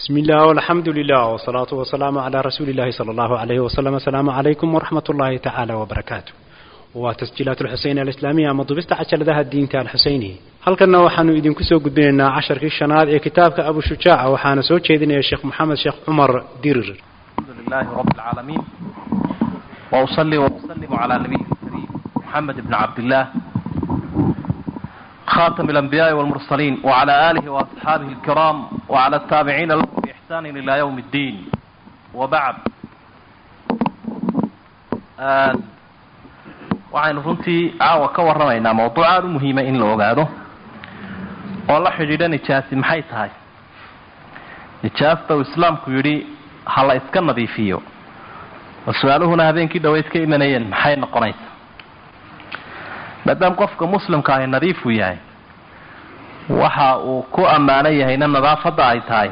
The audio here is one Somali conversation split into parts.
بسم الله والحمد لله والصلاة والسلام على رسول الله صلى الله عليه وسلم السلام عليكم ورحمة الله تعالى وبركاته وتسجيلات الحسين الإسلامية مضبست عشر ذا الدين تاع الحسيني هل كنا وحنو إذن كسو قدنا عشر كيشناد كتابك أبو شجاع وحانا سوى شيدنا يا شيخ محمد شيخ عمر ديرر الحمد لله رب العالمين وأصلي وأسلم على نبيه الكريم محمد بن عبد الله خاتم الأنبياء والمرسلين وعلى آله وأصحابه الكرام وعلى التابعين لهم بإحسان إلى يوم الدين وبعد آه waxaynu runtii caawa ka warramaynaa mawduuc aada u muhiima in la ogaado oo la xidhiidha nijaasi maxay tahay nijaasta uu islaamku yidhi ha la iska nadiifiyo oo su-aaluhuna habeenkii dhaweyd ka imanayeen maxay noqonaysaa maadaama qofka muslimka ahi nadiifuu yahay waxa uu ku ammaanan yahayna nadaafadda ay tahay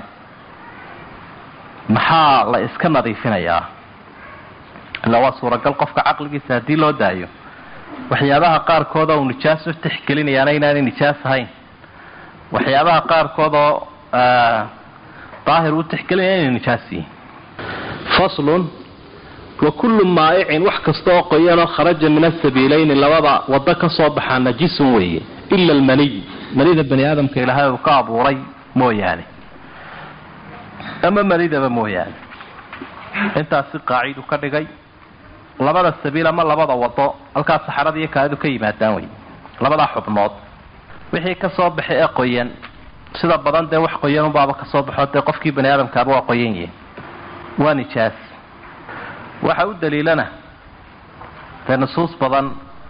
maxaa la iska nadiifinayaa illa waa suuragal qofka caqligiisa haddii loo daayo waxyaabaha qaarkood oo uu nijaas u tixgelinayaana inaanay nijaas ahayn waxyaabaha qaarkood oo daahir u tixgelinaya inay nijaas yihiin faslun wa kullu maa'icin wax kasta oo qoyanoo kharaja min asabiilayni labada waddo ka soo baxaa najisun weeye ila almaniy manida bani aadamka ilaahay uu ka abuuray mooyaane ama manidaba mooyaane intaasi qaacidu ka dhigay labada sabiil ama labada wado halkaa saxarada iyo kaadidu ka yimaadaan wey labadaa xubnood wixii ka soo baxay ee qoyan sida badan dee wax qoyan unbaaba kasoo baxo dee qofkii bani aadamkaaba waa qoyan yihin waa nijaas waxa u daliilana dee nusuus badan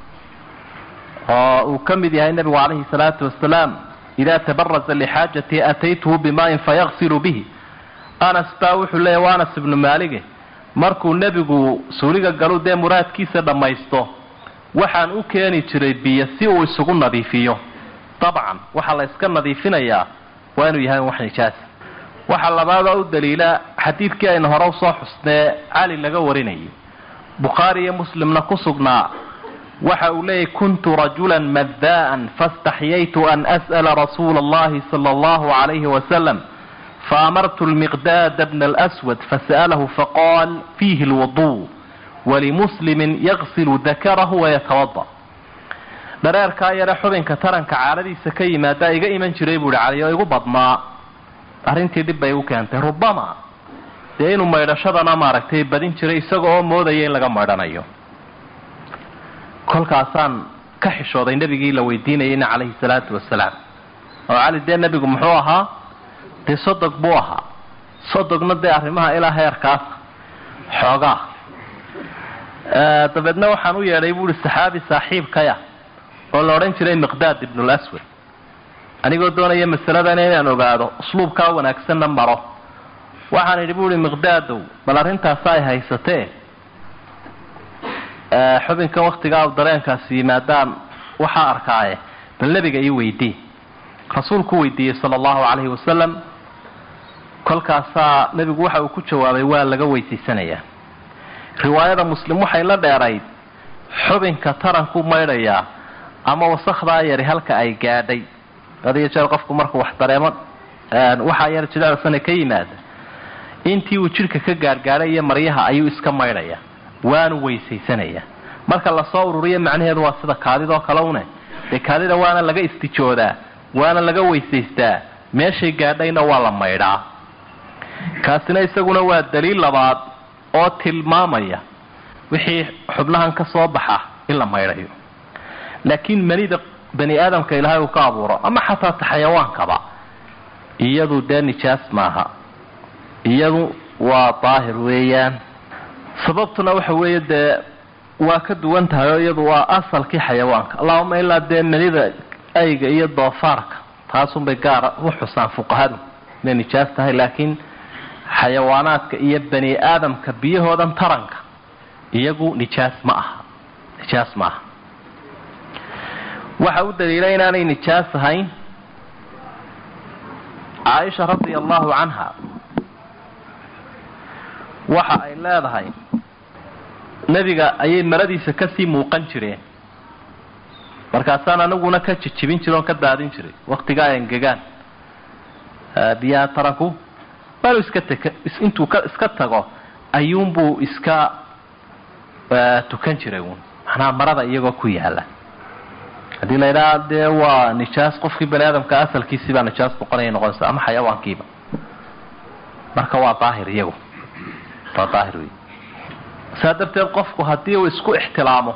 oo uu ka mid yahay nebigu calayhi salaatu wasalaam idaa tabaraza lixaajatii ataytuhu bimaain fayaqsilu bihi anas baa wuxuu leeyahy waa anas ibnu maalige markuu nebigu suuliga galu dee muraadkiisa dhammaysto waxaan u keeni jiray biyo si uu isugu nadiifiyo dabcan waxaa la yska nadiifinayaa waa inuu yahay wax nijaasa waxaa labaadoo u daliila xadiidkii aynu hore usoo xusnee cali laga warinayo bukhaari iyo muslimna ku sugnaa waxa uu leeyahy kuntu rajulan maddaa'an faاstaxyaytu an as'ala rasuula allahi sala allahu calayhi wasalam فأمرت المقداد بن الأسود فسأله فقال فيه الوضوء ولمسلم يغسل ذكره ويتوضأ dhareerkaa yare xubinka taranka caadadiisa ka yimaada iga iman jiray buuhi cali oo igu badnaa arrintii dhib bay igu keentay rubama dee inuu maydhashadana maaragtay badin jiray isaga oo moodaya in laga maydhanayo kolkaasaan ka xishooday nebigii la weydiinayayna calayhi salaatu wasalaam oo cali dee nebigu muxuu ahaa dee sodog buu ahaa sodogna dee arrimaha ilaa heerkaas xoogaa dabeedna waxaan u yeedhay buuhi saxaabi saaxiibkaya oo la odhan jiray miqdaad ibnul aswad anigoo doonaya masaladan inaan ogaado usluubkaa wanaagsanna maro waxaan idhi buuhi miqdaadow bal arrintaasa ay haysatee xubinkan waktigaa dareenkaasi yimaadaan waxaa arkaaye bal nebiga ii weydii rasuulku weydiiyey sala allahu calayhi wasalam kolkaasaa nebigu waxa uu ku jawaabay waa laga weysaysanayaa riwaayada muslim waxay la dheerayd xubinka taranku maydhayaa ama wasakdaa yari halka ay gaadhay adiyo jeer qofku markuu wax dareemo waxaa yar jilecsane ka yimaada intii uu jidhka ka gaadhgaadhay iyo maryaha ayuu iska maydhayaa waanu weysaysanayaa marka lasoo ururiyo macnaheedu waa sida kaadidoo kale une dee kaadida waana laga istijoodaa waana laga weysaystaa meeshay gaadhayna waa la maydhaa kaasina isaguna waa daliil labaad oo tilmaamaya wixii xubnahan ka soo baxa in la maydhayo laakiin manida bani aadamka ilaahay uu ka abuuro ama xataa ta xayawaankaba iyadu dee nijaas maaha iyadu waa daahir weeyaan sababtuna waxa weeye dee waa ka duwan tahay oo iyadu waa asalkii xayawaanka allahuma ilaa dee manida ayga iyo doofaarka taasunbay gaara u xusaan fuqahadu inay nijaas tahay laakiin xayawaanaadka iyo bani aadamka biyahoodan taranka iyagu nijaas ma aha nijaas ma aha waxa u daliila inaanay nijaas ahayn caaisha radia allahu canha waxa ay leedahay nebiga ayay maradiisa kasii muuqan jireen markaasaan aniguna ka jijibin jira oon ka daadin jiray waktigaa ay engegaan biyaha taranku waanu iska tek intuu ka iska tago ayuunbuu iska tukan jiray uun macnaha marada iyagoo ku yaala haddii la yidhaha dee waa nijaas qofkii bani aadamka asalkiisii baa nijaas noqonaya noqonaysa ama xayawaankiiba marka waa daahir iyagu waa daahir wey saa darteed qofku haddii uu isku ixtilaamo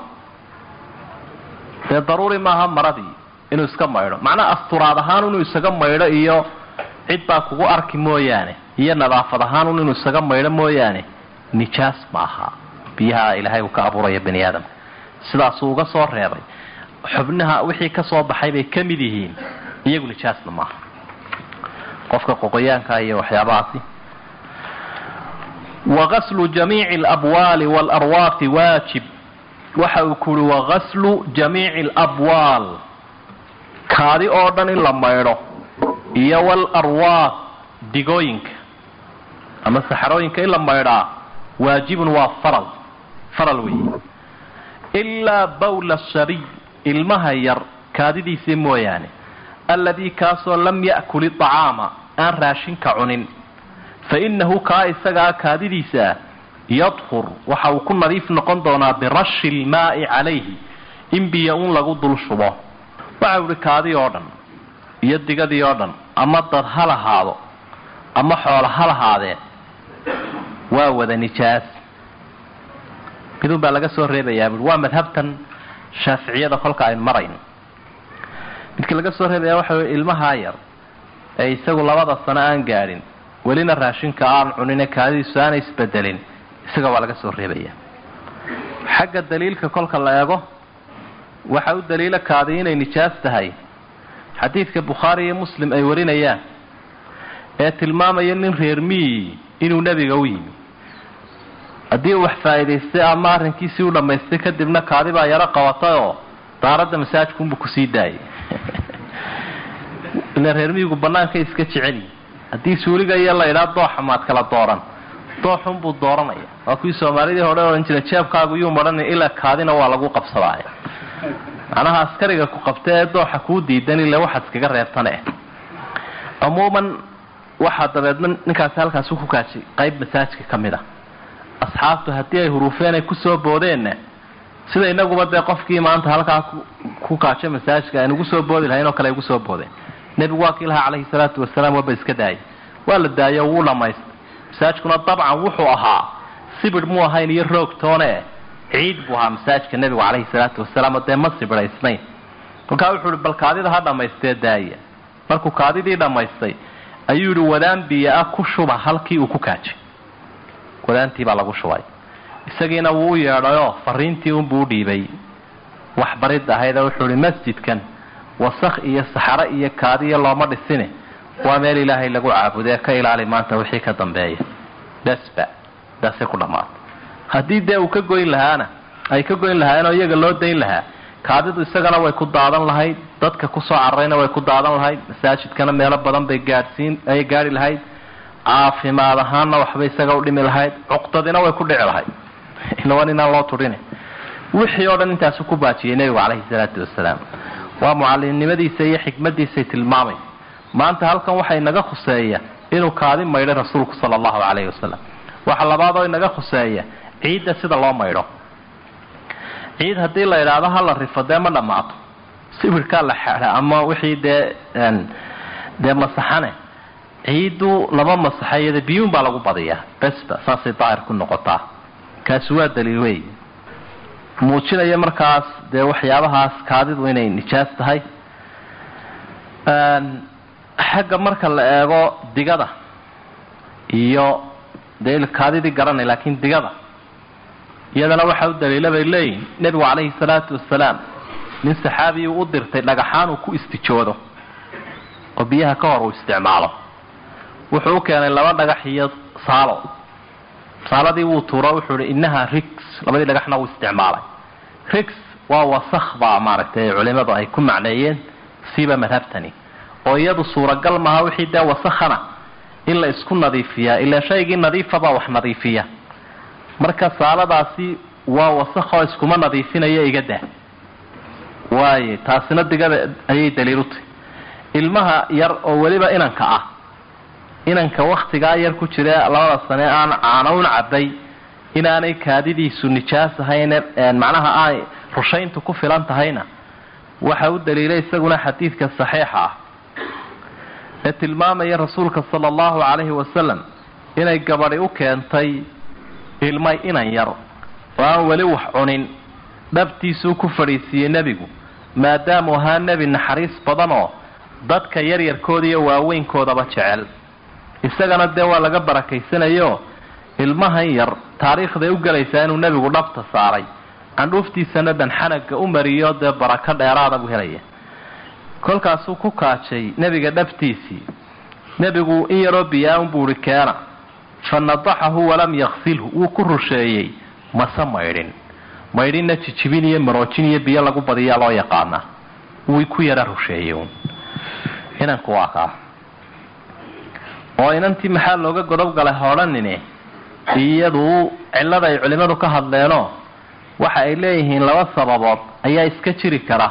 dee daruuri maaha maradii inuu iska maydho macnaha asturaad ahaan inuu isaga maydho iyo cid baa kugu arki mooyaane iyo nadaafad ahaan inuu isaga maydho mooyaane nijaas maaha biyaha ilaahay uu ka abuuraya bani aadamka sidaasuu uga soo reebay xubnaha wixii ka soo baxay bay ka mid yihiin iyagu nijaasna maaha qofka qoqoyaanka iyo waxyaabahaasi wagaslu jamiici alabwaali waalarwaafi waajib waxa uu ku uhi wagaslu jamiici alabwaal kaadi oo dhan in la maydho iyo waalarwaaq digooyinka ama saxarooyinka in la maydhaa waajibun waa faral faral weeye ilaa bawla shabiy ilmaha yar kaadidiisii mooyaane alladii kaasoo lam ya'kul iطacaama aan raashinka cunin fa innahu kaa isagaa kaadidiisa yadhur waxa uu ku nadiif noqon doonaa birashi ilmaa'i calayhi in biyo un lagu dul shubo waxau ihi kaadii oo dhan iyo digadii oo dhan ama dad ha lahaado ama xoolo ha lahaadeen waa wada nijaas midun baa laga soo reebayaa bui waa madhabtan shaaficiyada kolka ayn marayn midka laga soo reebaya waxa wey ilmahaa yar ee isagu labada sano aan gaadhin welina raashinka aan cunine kaadidiisu aanay isbedelin isaga waa laga soo reebaya xagga daliilka kolka la eego waxa u daliilo kaadi inay nijaas tahay xadiidka bukhaari iyo muslim ay warinayaan ee tilmaamaya nin reer miyi inuu nebiga u yimi haddii uu wax faa'iidaystay ama arrinkiisii u dhammaystay kadibna kaadi baa yaro qabatay oo daaradda masaajkunbuu kusii daayay ila reer miyigu bannaanka iska jeceli haddii suuliga iyo la idhaa dooxa maad kala dooran dooxunbuu dooranaya waa kuwii soomaalidii hore odhan jira jeebkaagu yuu madhanin ilaa kaadina waa lagu qabsadaay macnaha askariga ku qabta ee dooxa kuu diidan ile waxaad iskaga reebtane cumuuman waxaa dabeedna ninkaasi halkaasi ku kaajay qayb masaajka ka mid a asxaabtu haddii ay huruufeen ay kusoo boodeenna sida inaguba dee qofkii maanta halkaa ku kaajay masaajka aan ugu soo boodi lahayn oo kale ay ugu soo boodeen nebigu waa kii lahaa calayhi salaatu wasalaam waba iska daayay waa la daayo wuu dhamaystay masaajkuna dabcan wuxuu ahaa sibir muu ahayn iyo roog toone ciid buu ahaa masaajka nebigu calayhi salaatu wasalaam oo dee ma sibiraysnayn kolkaa wuxuu ihi bal kaadida ha dhammaystee daaya markuu kaadidii dhammaystay ayuu yihi wadaan biyo ah ku shuba halkii uu ku kaajay wadaantii baa lagu shubay isagiina wuu u yeedhayoo fariintii unbuu u dhiibay waxbarid ahaydee wuxuu ihi masjidkan wasakh iyo saxaro iyo kaadiyo looma dhisine waa meel ilaahay lagu caabudee ka ilaali maanta wixii ka dambeeya dasba daasay ku dhammaatay haddii dee uu ka goyn lahaana ay ka goyn lahaayeenoo iyaga loo dayn lahaa kaadidu isagana way ku daadan lahayd dadka kusoo cararayna way ku daadan lahayd masaajidkana meelo badan bay gaadhsiin ay gaadhi lahayd caafimaad ahaanna waxbay isaga u dhimi lahayd cuqdadina way ku dhici lahayd ilawan inaan loo tudhine wixii oo dhan intaasu ku baajiyay nebigu calayhi salaatu wasalaam waa mucallimnimadiisa iyo xikmadiisay tilmaamay maanta halkan waxaa inaga khuseeya inuu kaadi maydhay rasuulku sala allahu calayhi wasalam waxa labaadoo inaga khuseeya ciidda sida loo maydho ciid haddii la idhaahdo ha la rifo dee ma dhammaato sibirkaa la xeedha ama wixii dee dee masaxane ciiddu lama masaxa iyada biyuun baa lagu badiyaa besba saasay daahir ku noqotaa kaasi waa daliil wey muujinaya markaas dee waxyaabahaas kaadidu inay nijaas tahay xagga marka la eego digada iyo dee kaadidii garanay laakiin digada iyadana waxaa u daliila bay leeyihin nebigu calayhi salaatu wasalaam nin saxaabiyi u dirtay dhagaxaan uu ku istijoodo oo biyaha ka hor uu isticmaalo wuxuu u keenay laba dhagax iyo saalo saaladii wuu tuuro wuxuu ihi innaha rigs labadii dhagaxna wuu isticmaalay rigs waa wasakh baa maaragtay culimadu ay ku macneeyeen siiba madhabtani oo iyadu suuragal maaha wixii dee wasakhana in la isku nadiifiyaa ilaa shaygii nadiifabaa wax nadiifiya marka saaladaasi waa wasakhoo iskuma nadiifinaya iga dah waaye taasina digada ayay daliil u tahy ilmaha yar oo weliba inanka ah inanka waktigaa yar ku jira labada sane aan caanown cabay inaanay kaadidiisu nijaas ahayn macnaha ay rushayntu ku filan tahayna waxa u daliilay isaguna xadiidka saxiixa ah ee tilmaamaya rasuulka sala allahu calayhi wasalam inay gabadhi u keentay ilmay inan yar oo aan weli wax cunin dhabtiisuu ku fadhiisiiyey nebigu maadaamuu ahaa nebi naxariis badan oo dadka yaryarkooda iyo waaweynkoodaba jecel isagana dee waa laga barakaysanayo ilmahan yar taariikhday u gelaysaa inuu nebigu dhabta saaray candhuuftiisana dhanxanaga u mariyo dee barako dheeraada buu helaya kolkaasuu ku kaajay nebiga dhabtiisii nebigu in yaroo biyaa-un buu ihi keena fa nadaxahu walam yaksilhu wuu ku rusheeyey mase maydhin maydhinna jijibin iyo maroojin iyo biyo lagu badiyaa loo yaqaanaa wuu ku yara rusheeyey un inanku waa kaa oo inantii maxaa looga godob galay hoodhanine iyadu cillada ay culimmadu ka hadleenoo waxa ay leeyihiin laba sababood ayaa iska jiri kara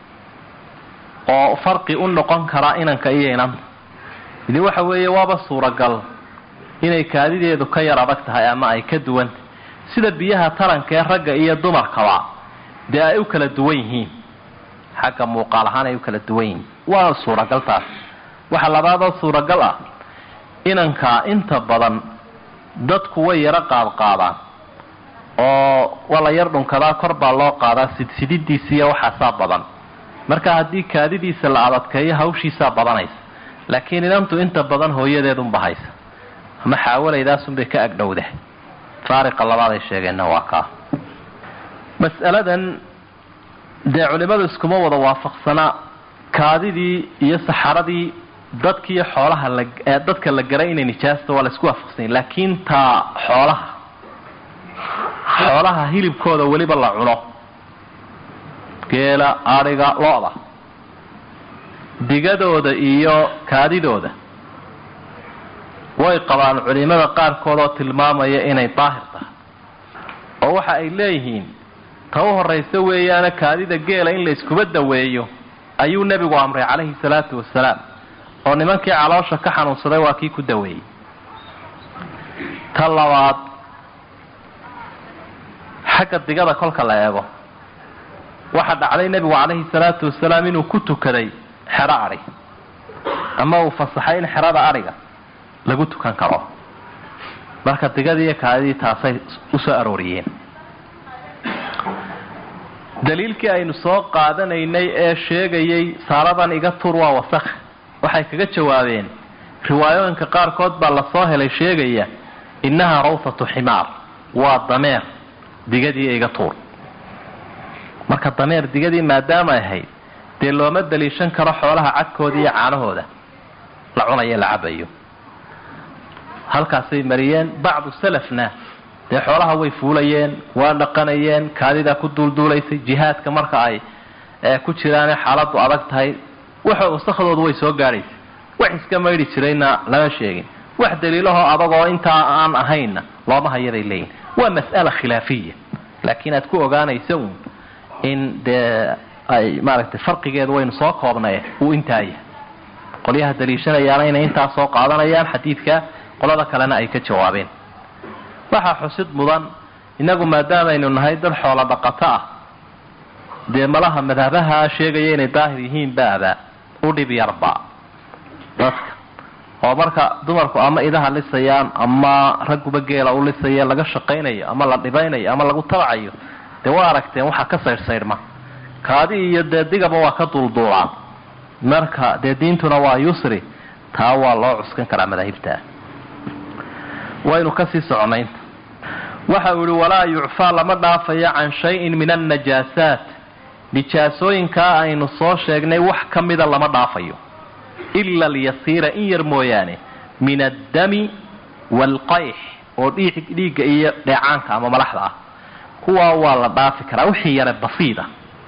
oo farqi u noqon kara inanka iyo inanta idi waxa weeye waaba suuragal inay kaadideedu ka yar adag tahay ama ay ka duwanta sida biyaha taranka ee ragga iyo dumarkaba dee ay u kala duwan yihiin xagga muuqaal ahaan ay u kala duwan yihiin waa suuragal taas waxa labaadoo suuragal ah inanka inta badan dadku way yaro qaadqaadaan oo waa la yar dhunkadaa kor baa loo qaadaa sidsididiisiiyo waxaasaa badan marka haddii kaadidiisa la adadkeeyo hawshiisaa badanaysa laakiin inantu inta badan hooyadeedunba haysa ama xaawalaydaasuunbay ka agdhowda faariqa labaad ay sheegeenna waa kaa mas'aladan dee culimmadu iskuma wada waafaqsanaa kaadidii iyo saxaradii dadkiiyo xoolaha la ee dadka la garay inay nijaasta waa la isku waafaqsanya laakiin taa xoolaha xoolaha hilibkooda weliba la cuno geela adhiga lo-da digadooda iyo kaadidooda way qabaan culimada qaarkood oo tilmaamaya inay daahir tahay oo waxa ay leeyihiin ta u horraysa weeyaana kaadida geela in la iskuba daweeyo ayuu nebigu amray calayhi salaatu wasalaam oo nimankii caloosha ka xanuunsaday waa kii ku daweeyey ta labaad xagga digada kolka la eego waxaa dhacday nebigu calayhi salaatu wasalaam inuu ku tukaday xero adhi ama uu fasaxay in xerada adhiga lagu tukan karo marka digadii iyo kaadidii taasay usoo arooriyeen daliilkii aynu soo qaadanaynay ee sheegayay saaladan iga tur waa wasakh waxay kaga jawaabeen riwaayooyinka qaarkood baa lasoo helay sheegaya innahaa rawsatu ximaar waa dameer digadii iga tuur marka dameer digadii maadaama ahayd dee looma daliishan karo xoolaha cadkooda iyo caanahooda la cunayo la cabayo halkaasay mariyeen bacdu salafna dee xoolaha way fuulayeen waa dhaqanayeen kaadidaa ku duulduulaysay jihaadka marka ay ku jiraane xaaladu adag tahay waxa wasakhdoodu way soo gaadhaysay wax iska maydhi jirayna lama sheegin wax daliilahoo adagoo intaa aan ahaynna looma hayaday leeyihin waa mas'ala khilaafiya laakiin aad ku ogaanaysa uun in dee ay maaragtay farqigeedu waynu soo koobnaye uu intaa yahay qolyaha daliishanayaana inay intaa soo qaadanayaan xadiidka qolada kalena ay ka jawaabeen waxaa xusid mudan innagu maadaamaynu nahay dad xoolo dhaqato ah dee malaha madhabaha sheegaya inay daahir yihiin baaba u dhib yarba dadka oo marka dumarku ama idaha lisayaan ama ragguba geela u lisaya laga shaqaynayo ama la dhibaynayo ama lagu tabacayo dee waa aragteen waxaa ka saydhsaydhma kaadi iyo dee digaba waa ka duulduulaan marka dee diintuna waa yusri taa waa loo cuskan karaa madaahibta waynu kasii soconaynta waxa uu yihi walaa yucfaa lama dhaafayo can shayin min annajaasaat nijaasooyinkaa aynu soo sheegnay wax ka mida lama dhaafayo ila alyasiira in yar mooyaane min addami waalqayx oo dhiigga iyo dheecaanka ama malaxda ah kuwaa waa la dhaafi karaa wixii yare basiida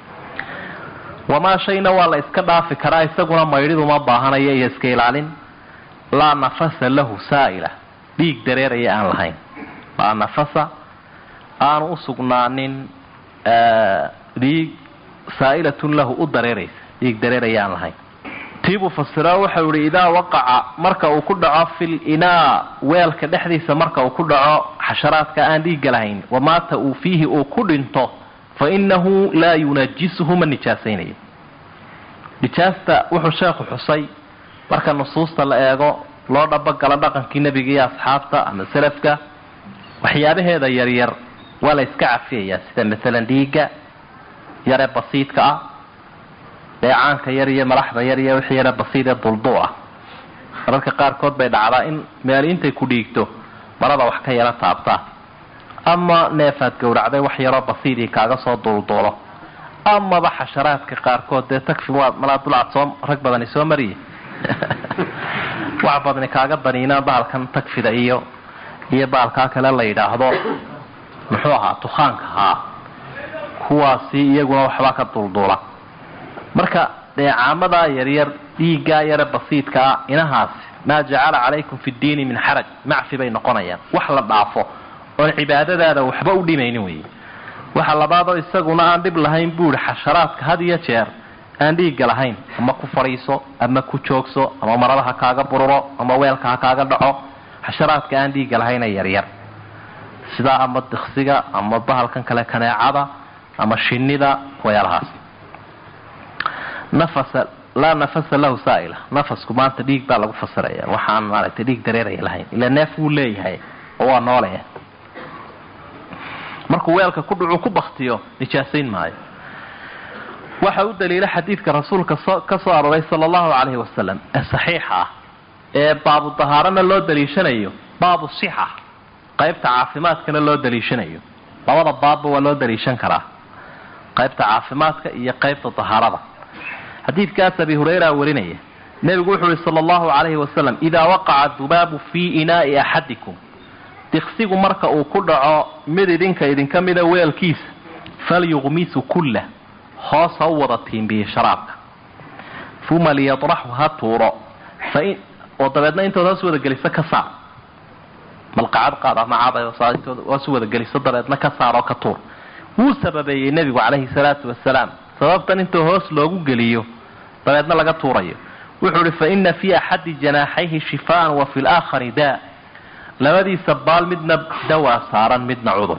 wamaa shayna waa la iska dhaafi karaa isaguna maydhiduma baahanaya iyo iska ilaalin laa nafasa lahu saa'ila dhiig dareeraya aan lahayn laa nafasa aanu u sugnaanin dhiig saa'ilatun lahu u dareeraysa dhiig dareeraya aan lahayn tiibuu fasiro waxau yihi idaa waqaca marka uu ku dhaco fil inaa weelka dhexdiisa marka uu ku dhaco xasharaadka aan dhiigga lahayn wamaata uu fiihi uu ku dhinto fa inahu laa yunajisuhu ma nijaasaynayo nijaasta wuxuu sheekhu xusay marka nusuusta la eego loo dhabagalo dhaqankii nebiga iyo asxaabta ama salafka waxyaabaheeda yaryar waa la iska cafiyayaa sida maalan dhiigga yare basiidka ah dheecaanka yar iyo malaxda yar iyo wixii yare basiid ee duldu ah mararka qaarkood bay dhacdaa in meel intay ku dhiigto marada wax ka yaro taabtaa ama neefaad gowracday wax yaroo basiidii kaaga soo dulduulo amaba xasharaadka qaarkood dee takfi waa malaa dulcad soo rag badani soo mariye wax badani kaaga daniina bahalkan tagfida iyo iyo bahalkaa kale la yidhaahdo muxuu ahaa tukaanka ahaa kuwaasi iyaguna waxbaa ka dulduula marka dheecaamadaa yaryar dhiiggaa yare basiidkaa inahaasi maa jacala calaykum fi ddiini min xaraj macfi bay noqonayaan wax la dhaafo oon cibaadadaada waxba u dhimaynin wey waxa labaadoo isaguna aan dhib lahayn buuhi xasharaadka had iyo jeer aan dhiigga lahayn ama ku fadhiiso ama ku joogso ama marada ha kaaga bururo ama weelka ha kaaga dhaco xasharaadka aan dhiigga lahayna yaryar sidaa ama diksiga ama bahalkan kale kaneecada ama shinida wayaalahaas nafasa laa nafasa lahu saaila nafasku maanta dhiig baa lagu fasiraya waxaan maaragtay dhiig dareeraya lahayn ila neef wuu leeyahay oo waa noolaya markuu weelka ku dhucu ku baktiyo nijaasayn maayo waxa u daliila xadiidka rasuulka ka soo arooray sala allahu calayhi wasalam ee saxiixa ah ee baabu dahaarana loo daliishanayo baabu sixa qaybta caafimaadkana loo daliishanayo labada baabba waa loo daliishan karaa qaybta caafimaadka iyo qaybta dahaarada xadiidkaas abi hurayra warinaya nebigu wuxuu uhi sala allahu calayhi wasalam idaa waqaca dubaabu fii inaa'i axadikum diksigu marka uu ku dhaco mid idinka idinka mida weelkiisa falyuqmisu kullah hoos ha u wada tiimbiye sharaabka uma liyadraxu ha tuuro oo dabeedna intood hoos wadageliso ka saar malqacad qaad ama caad hoos wadageliso dabeedna ka saar oo ka tuur wuu sababeeyey nebigu calayhi salaatu wasalaam sababtan intuu hoos loogu geliyo dabeedna laga tuurayo wuxuu ihi fa ina fii axadi janaaxayhi shifaan wa fi laakhari daa labadiisa baal midna dawaa saaran midna cudur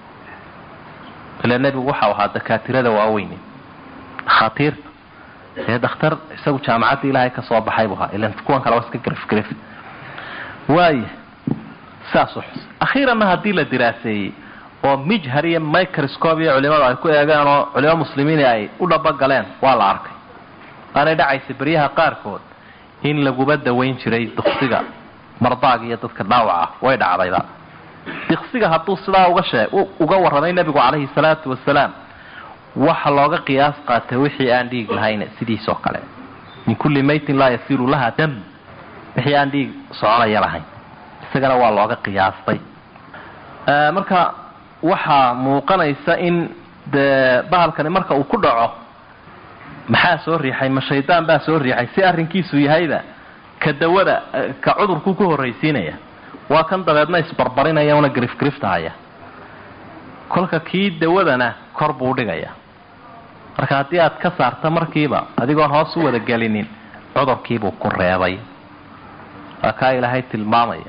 ila nebigu waxau ahaa dakaatirada waaweyne dhakhaatiirta ee dhakhtar isagu jaamacadda ilaahay ka soo baxay buu ahaa ilan kuwan kale waa iska garifgarif waaya saasuu xus akhiiranna haddii la diraaseeyey oo mijhar iyo microscope iyo culimadu ay ku eegeen oo culimo muslimiini ay u dhabagaleen waa la arkay aanay dhacaysa beryaha qaarkood in laguba dawayn jiray duksiga mardaaga iyo dadka dhaawac ah way dhacdayba diksiga hadduu sidaa uga shee uga warramay nebigu calayhi salaatu wasalaam waxa looga qiyaas qaatay wixii aan dhiig lahayn sidiisoo kale min kulli maytin laa yasiru laha dam wixii aan dhiig soconaya lahayn isagana waa looga qiyaastay marka waxaa muuqanaysa in dee bahalkani marka uu ku dhaco maxaa soo riixay ma shaydaan baa soo riixay si arrinkiisu yahayda ka dawada ka cudurkuu ku horraysiinaya waa kan dabeedna isbarbarinaya una grifgriftahaya kolka kii dawadana kor buu dhigaya marka haddii aad ka saarta markiiba adigoon hoos u wada gelinin cudurkiibuu ku reebay waa kaa ilaahay tilmaamaya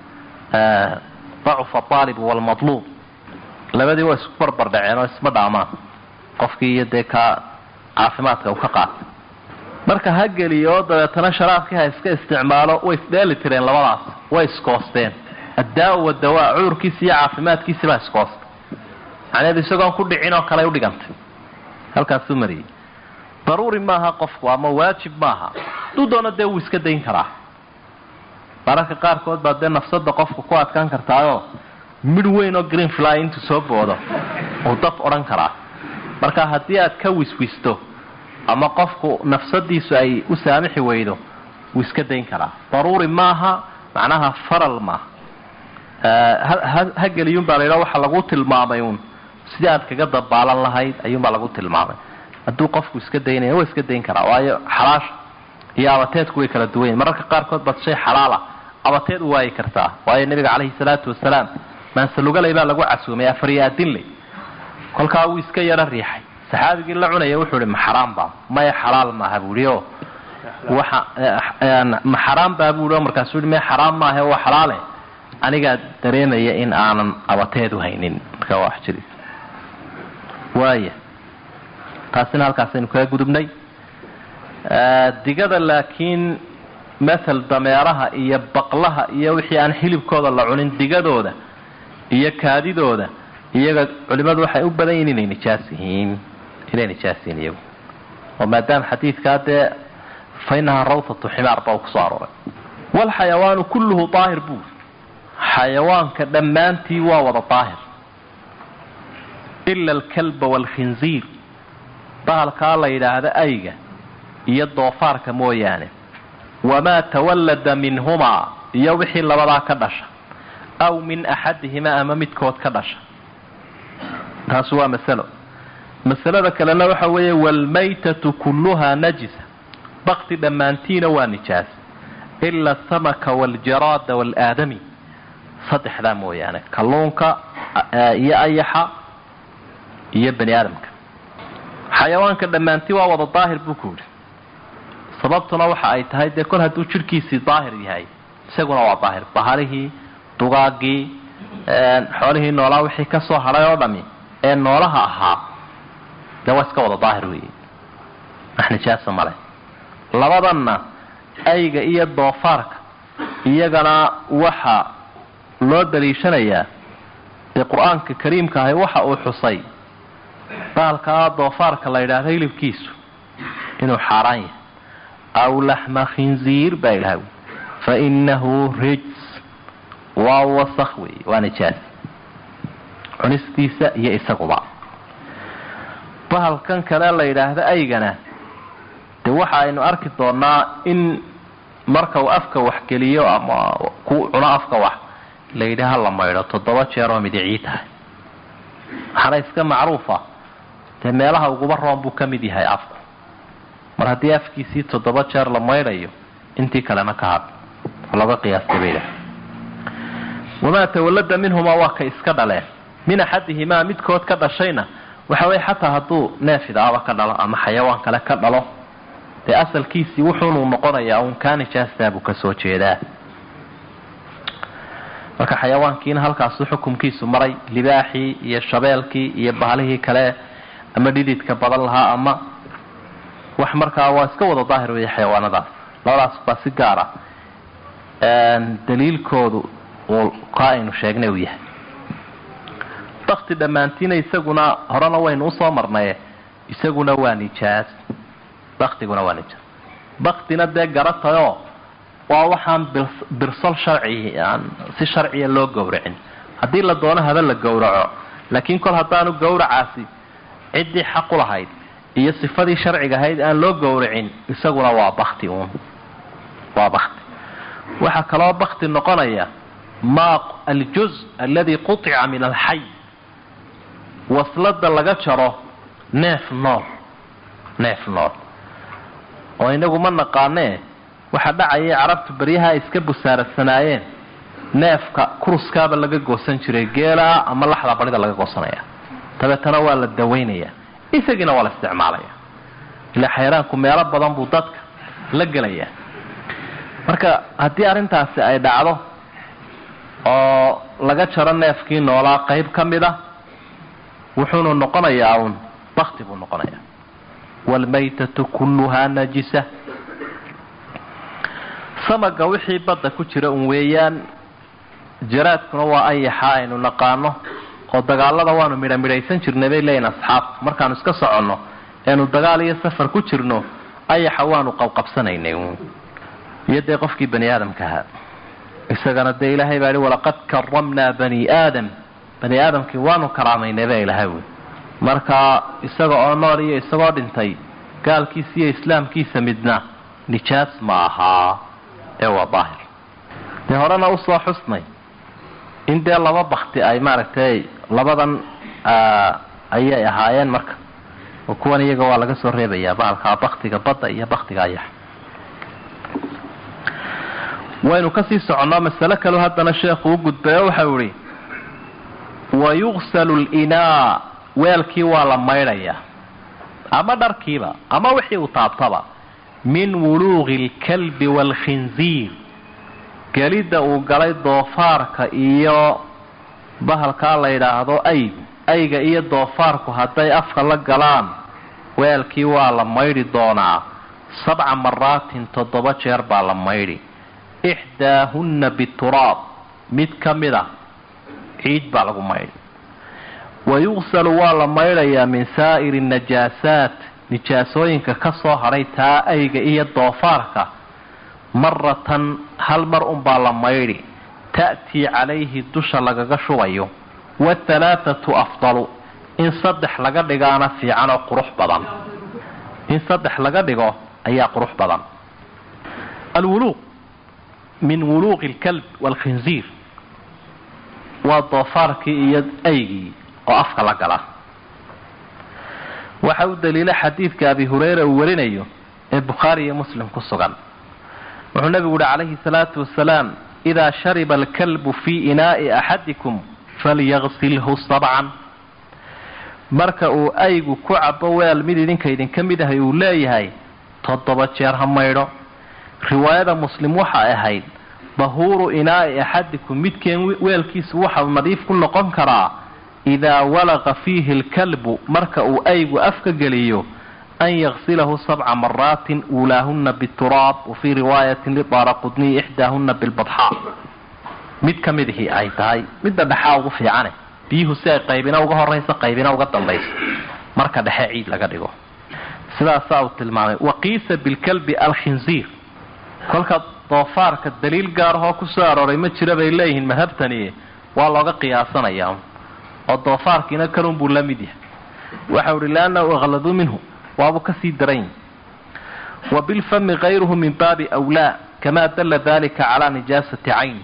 dacufa aalibu waalmadluub labadii waa isku barbar dhaceen oo isma dhaamaan qofkii iyo dee kaa caafimaadka uu ka qaatay marka ha geliyo oo dabeetana sharaabkii ha iska isticmaalo way isdheeli tireen labadaas way iskoosteen addaa wadawaa cudurkiisi iyo caafimaadkiisi baa iskoostay macneedu isagoon ku dhicin oo kale udhigantay halkaasuu mariyey daruuri maaha qofku ama waajib maaha hadduu doono dee wuu iska dayn karaa mararka qaarkood baa dee nafsada qofka ku adkaan kartaayoo midh weyn oo green fly intuu soo boodo uu daf odhan karaa marka haddii aad ka wiswisto ama qofku nafsadiisu ay u saamixi weydo wuu iska dayn karaa daruuri maaha macnaha faral maaha ha geliyuunbaa la yidhaha waxa lagu tilmaamay uun sidii aad kaga dabaalan lahayd ayuunbaa lagu tilmaamay hadduu qofku iska daynaya waa iska dayn karaa waayo xalaasha iyo abateedku way kala duwan yihin mararka qaarkood baad shay xalaala abateed u waayi kartaa waayo nebiga caleyhi salaatu wasalaam maansalugalay baa lagu casuumay afariyaadinley kolkaa wuu iska yaro riixay saxaabigii la cunaya wuxuu ihi ma xaraam baa maya xalaal maaha buu ihi oo waxa ma xaraam baa buu i markaasuu i me xaraam maahe waa xalaale anigaa dareemaya in aanan abateedu haynin marka waa wax jiri waaya taasina halkaasaynu kaga gudubnay digada laakiin mathal dameeraha iyo baqlaha iyo wixii aan xilibkooda la cunin digadooda iyo kaadidooda iyaga culimadu waxay u badan yihin inay nijaas yihiin inay nijaas yihiin iyagu oo maadaama xadiidkaa dee fa inahaa rawtatu ximaar baa kusoo arooray walxayawaanu kulluhu daahir buu xayawaanka dhammaantii waa wada daahir ila alkalba waalkhinziir bahalkaa la yidhaahda ayga iyo doofaarka mooyaane wamaa tawallada minhumaa iyo wixii labadaa ka dhasha aw min axadihimaa ama midkood ka dhasha taasi waa masalo masalada kalena waxa weeye waalmaytatu kulluhaa najisa bakti dhammaantiina waa nijaas ila asamaka waljaraada waalaadami saddexdaa mooyaane kalluunka iyo ayaxa iyo bani aadamka xayawaanka dhammaantii waa wada daahir buu ku yidhi sababtuna waxa ay tahay dee kol hadduu jidhkiisii daahir yahay isaguna waa daahir bahalihii dugaagii xoolihii noolaa wixii ka soo hadhay oo dhami ee noolaha ahaa dee waa iska wada daahir weeye wax nijaasa male labadanna ayga iyo doofaarka iyagana waxa loo daliishanayaa dee qur-aanka kariimka ahay waxa uu xusay baalkaa doofaarka la yidhaahdo hilibkiisu inuu xaaraan yahay aw laxma khinziir baa idhaha fa inahu rijs waa wasakh weeye waa nijaas cunistiisa iyo isaguba bahalkan kale la yidhaahdo aygana dee waxa aynu arki doonaa in marka uu afka wax geliyo ama ku cuno afka wax la yidhi ha la maydho toddoba jeer oo midicii tahay waxaana iska macruufa dee meelaha uguba roon buu ka mid yahay afku mar haddii afkiisii toddoba jeer la maydhayo intii kalena ka had looga qiyaastay bay dhahay wamaa tawallada minhumaa waa ka iska dhaleen min axadihimaa midkood ka dhashayna waxa weye xataa hadduu neef idaaba ka dhalo ama xayawaan kale ka dhalo dee asalkiisii wuxuunuu noqonayaa uun kaa nijaastaa buu kasoo jeedaa marka xayawaankiina halkaasu xukumkiisu maray libaaxii iyo shabeelkii iyo bahalihii kale ama dhididka badan lahaa ama wax markaa waa iska wada daahir weeye xayawaanadaas labadaas baa si gaara daliilkoodu uu kaa aynu sheegnay uu yahay bakti dhammaantiina isaguna horena waynu usoo marnaye isaguna waa nijaas baktiguna waa nijaas baktina dee garatayoo waa waxaan birsol sharci aan si sharciya loo gowracin haddii la doono haba la gowraco laakiin kol haddaanu gowracaasi ciddii xaq u lahayd iyo sifadii sharciga ahayd aan loo gowracin isaguna waa bakti uun waa bakti waxaa kaloo bakti noqonaya ma aljuz aladi qutica min alxay waslada laga jaro neef nool neef nool oo inagu ma naqaanee waxaa dhacayay carabtu beryaha ay iska busaaradsanaayeen neefka kuruskaaba laga goosan jiray geelaa ama laxda barida laga goosanaya dabeetana waa la dawaynaya isagiina waa la isticmaalaya ilaa xayraanku meelo badan buu dadka la gelaya marka haddii arrintaasi ay dhacdo oo laga jaro neefkii noolaa qayb ka mid a wuxuunu noqonayaa uun bakti buu noqonayaa waalmaytatu kulluhaa najisa samaga wixii badda ku jira un weeyaan jaraadkuna waa ayaxa aynu naqaano oo dagaalada waanu midha midhaysan jirnay bay leeyihin asxaabtu markaanu iska soconno eenu dagaal iyo safar ku jirno ayaxa waanu qabqabsanaynay iyo dee qofkii bani aadamka ahaa isagana dee ilaahay baa ihi walaqad karamnaa bani aadam bani aadamkii waanu karaamaynay baa ilahay wy marka isaga oo nool iyo isagoo dhintay gaalkiisa iyo islaamkiisa midna nijaas ma ahaa ee waa daahir dee horena usoo xusnay in dee laba bakti ay maaragtay labadan ayay ahaayeen marka oo kuwan iyaga waa laga soo reebayaa baalkaa baktiga badda iyo baktiga ayax waynu kasii soconno masale kaleu haddana sheekhu u gudbayo waxau ihi wayugsalu linaa weelkii waa la maydhayaa ama dharkiiba ama wixii uu taabtaba min wuluuqi alkalbi waalkhinziir gelidda uu galay doofaarka iyo bahalkaa la yidhaahdo aygu ayga iyo doofaarku hadday afka la galaan weelkii waa la maydhi doonaa sabca maraatin toddoba jeer baa la maydhi ixdaahunna bituraab mid ka mid a ciid baa lagu maydhi wa yuqsalu waa la maydhayaa min saa'iri najaasaat nijaasooyinka ka soo hadhay taa ayga iyo doofaarka maratan hal mar unbaa la maydhi ta'tii calayhi dusha lagaga shubayo wahalaathatu afdalu in saddex laga dhigaana fiican oo qurux badan in saddex laga dhigo ayaa qurux badan alwuluuq min wuluuqi alkalb waalkhinziir waa doofaarkii iyo aygii oo afka la gala waxa u daliila xadiidka abi hureyra uu warinayo ee bukhaari iyo muslim ku sugan wuxuu nabigu uhi calayhi salaatu wasalaam idaa shariba alkalbu fii inaa'i axadikum falyaqsilhu sabcan marka uu aygu ku cabo weel mid idinka idinka mid ahay uu leeyahay toddoba jeer ha maydho riwaayada muslim waxay ahayd dahuuru inaa'i axadikum midkeen weelkiisu waxau nadiif ku noqon karaa idaa walaqa fiihi alkalbu marka uu aygu afka geliyo an yaqsilahu sabca maraatin uulaahunna bituraab wa fii riwaayatin lidaara qudniy ixdaahunna bilbadxaa mid ka midihii ay tahay midda dhexaa ugu fiicane biyuhu si ay qaybina uga horayso qaybina uga dambayso marka dhexe ciid laga dhigo sidaasaa uu tilmaamay waqiisa bilkalbi alkhinziir kolka doofaarka daliil gaarahoo ku soo arooray ma jira bay leeyihiin madhabtani waa looga qiyaasanayaa oo doofaarkiina kalun buu la mid yahay waxau ihi liannahu akladuu minhu waabuu kasii daran wa bilfami kayruhu min baabi wlaa kamaa dalla dalika calaa nijaasati cayni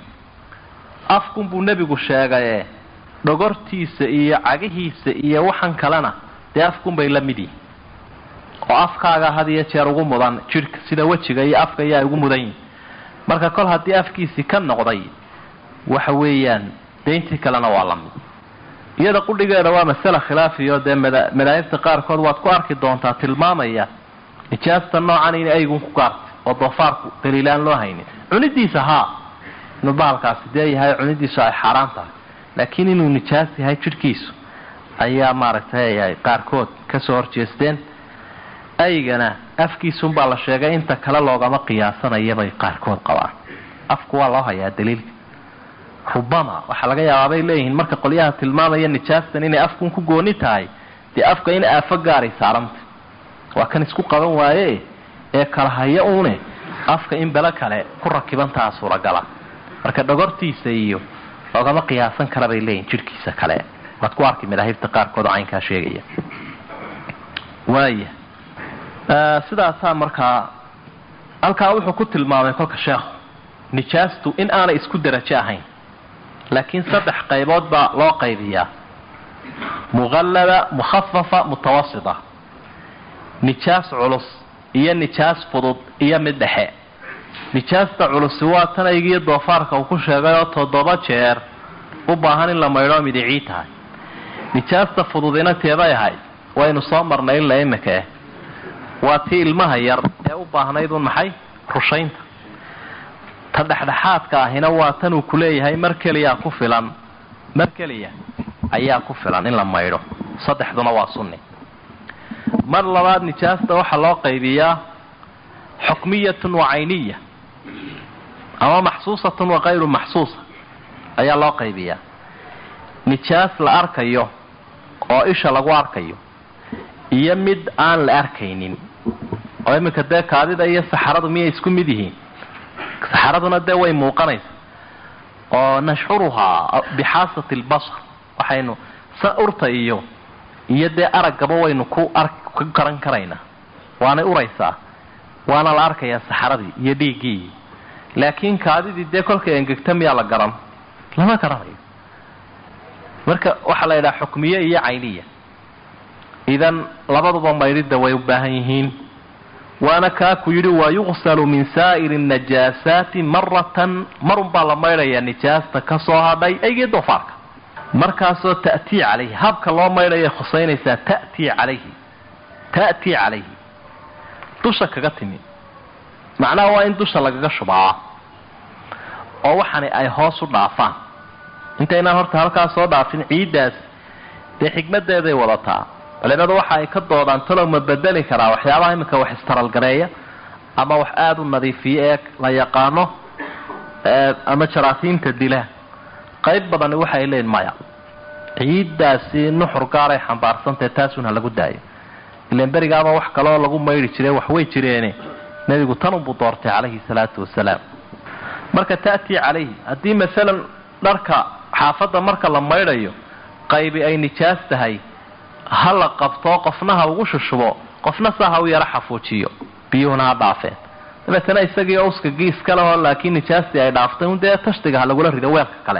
afkun buu nebigu sheegaye dhogortiisa iyo cagihiisa iyo waxan kalena dee afkun bay la mid yihin oo afkaaga had iyo jeer ugu mudan jidhka sida wejiga iyo afka iyo ay ugu mudan yihin marka kol haddii afkiisii ka noqday waxa weeyaan deyntii kalena waa la mid iyada qudhigeeda waa masale khilaafiyo dee madaahibta qaarkood waad ku arki doontaa tilmaamaya nijaasta noocan in aygun ku gaartay oo doofaarku daliilaan loo haynin cunidiisa haa inuu bahalkaasi dee yahay cunidiisu ay xaaraan tahay laakiin inuu nijaas yahay jidhkiisu ayaa maaragtay qaarkood kasoo horjeesteen aygana afkiisunbaa la sheegay inta kale loogama qiyaasanayabay qaarkood qabaan afku waa loo hayaa daliilka rubama waxaa laga yaabaa bay leeyihiin marka qolyaha tilmaamaya nijaastan inay afkun ku gooni tahay dee afka in aafo gaaray saaranta waa kan isku qaban waaye ee kala haya uune afka in belo kale ku rakibantaha suuragala marka dhogortiisa iyo loogama qiyaasan kara bay leeyihin jidhkiisa kale waad ku arki madaahibta qaarkood oo caynkaa sheegaya waaya sidaasaa markaa halkaa wuxuu ku tilmaamay kolka sheekhu nijaastu in aanay isku derajo ahayn laakiin saddex qaybood baa loo qaybiyaa muqallada mukhafafa mutawasita nijaas culus iyo nijaas fudud iyo mid dhexe nijaasta culusi waa tan aygiiyo doofaarka uu ku sheegay oo toddoba jeer u baahan in la maydhoo midicii tahay nijaasta fududina teebay ahayd waynu soo marnay ila imika eh waa tii ilmaha yar ee u baahnayd un maxay rushaynta ta dhexdhexaadka ahina waa tan uu kuleeyahay mar keliyaa ku filan mar keliya ayaa ku filan in la maydho saddexduna waa sunni mar labaad nijaasta waxaa loo qaybiyaa xukmiyatun wa cayniya ama maxsuusatun wa kayru maxsuusa ayaa loo qaybiyaa nijaas la arkayo oo isha lagu arkayo iyo mid aan la arkaynin oo iminka dee kaadida iyo saxaradu miyay isku mid yihiin saxaraduna dee way muuqanaysa oo nashcuruhaa bixaasati albasar waxaynu sa urta iyo iyo dee araggaba waynu ku ku garan karaynaa waanay uraysaa waana la arkayaa saxaradii iyo dhiiggii laakiin kaadidii dee kolkay engegta miyaa la garan lama garanayo marka waxaa la yidhaha xukmiye iyo cayniya idan labaduba maydhidda way u baahan yihiin waana kaaku yidhi waa yuqsalu min saa'iri najaasaati maratan marun baa la maydhayaa nijaasta ka soo hadhay aygii doofaarka markaasoo ta'tii calayhi habka loo maydhayay khusaynaysaa ta'tii calayhi ta'tii calayhi dusha kaga timi macnaha waa in dusha lagaga shubaa oo waxani ay hoos u dhaafaan intaynaan horta halkaas soo dhaafin ciiddaas dee xikmadeeday wadataa culimadu waxa ay ka doodaan talow ma bedeli karaa waxyaabaha iminka wax istaralgareeya ama wax aada u nadiifiya ee la yaqaano ama jaraasiinta dila qayb badani waxay leeyiin maya ciiddaasi nuxur gaaray xambaarsantahe taasun ha lagu daayo ilan berigaaba wax kaloo lagu maydhi jire wax way jireene nebigu tanunbuu doortay calayhi salaatu wasalaam marka ta'tii calayhi haddii masalan dharka xaafadda marka la maydhayo qaybi ay nijaas tahay ha la qabtoo qofna ha ugu shushubo qofna saa ha u yaro xafuujiyo biyuhuna ha dhaafeen dabeetana isagii oo uskagii iskale oo laakiin nijaastii ay dhaaftay un dee tashtiga ha lagula rido weelka kale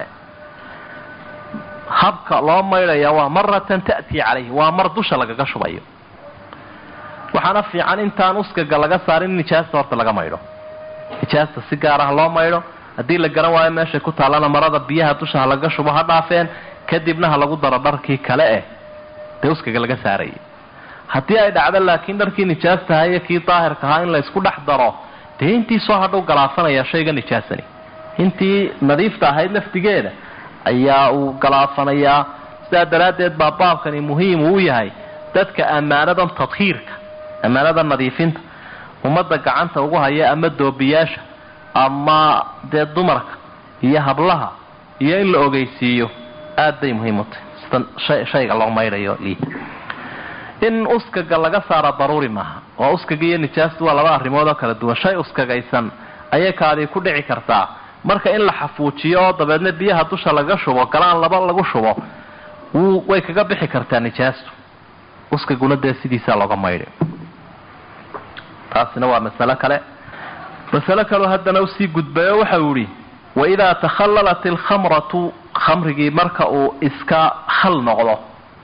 habka loo maydhaya waa maratan ta'tii calayhi waa mar dusha lagaga shubayo waxaana fiican intaan uskaga laga saarin in nijaasta horta laga maydho nijaasta si gaar ah loo maydho haddii la garan waayo meeshay ku taallana marada biyaha dusha ha lagaga shubo ha dhaafeen kadibna ha lagu daro dharkii kale eh dee uskaga laga saarayay haddii ay dhacdo laakiin dharkii nijaastaha iyo kii daahirka ahaa in la isku dhex daro dee intii soo hadhow galaafanaya shayga nijaasani intii nadiifta ahayd laftigeeda ayaa uu galaafanayaa sidaa daraaddeed baa baabkani muhiim uu yahay dadka ammaanadan tadhiirka ammaanada nadiifinta ummadda gacanta ugu haya ama doobiyaasha ama dee dumarka iyo hablaha iyo in la ogeysiiyo aad bay muhiim u tahay sida shayga loo maydhayo lii in uskaga laga saara daruuri maaha oo uskaga iyo nijaastu waa laba arrimood oo kala duwan shay uskagaysan ayay kaadii ku dhici kartaa marka in la xafuujiyo oo dabeedna biyaha dusha laga shubo galaan laba lagu shubo wuu way kaga bixi kartaa nijaastu uskaguna dee sidiisaa looga maydhi taasina waa masalo kale masalo kaleo haddana usii gudbayo waxau yihi waidaa takhallalat alkhamratu khamrigii marka uu iska khal noqdo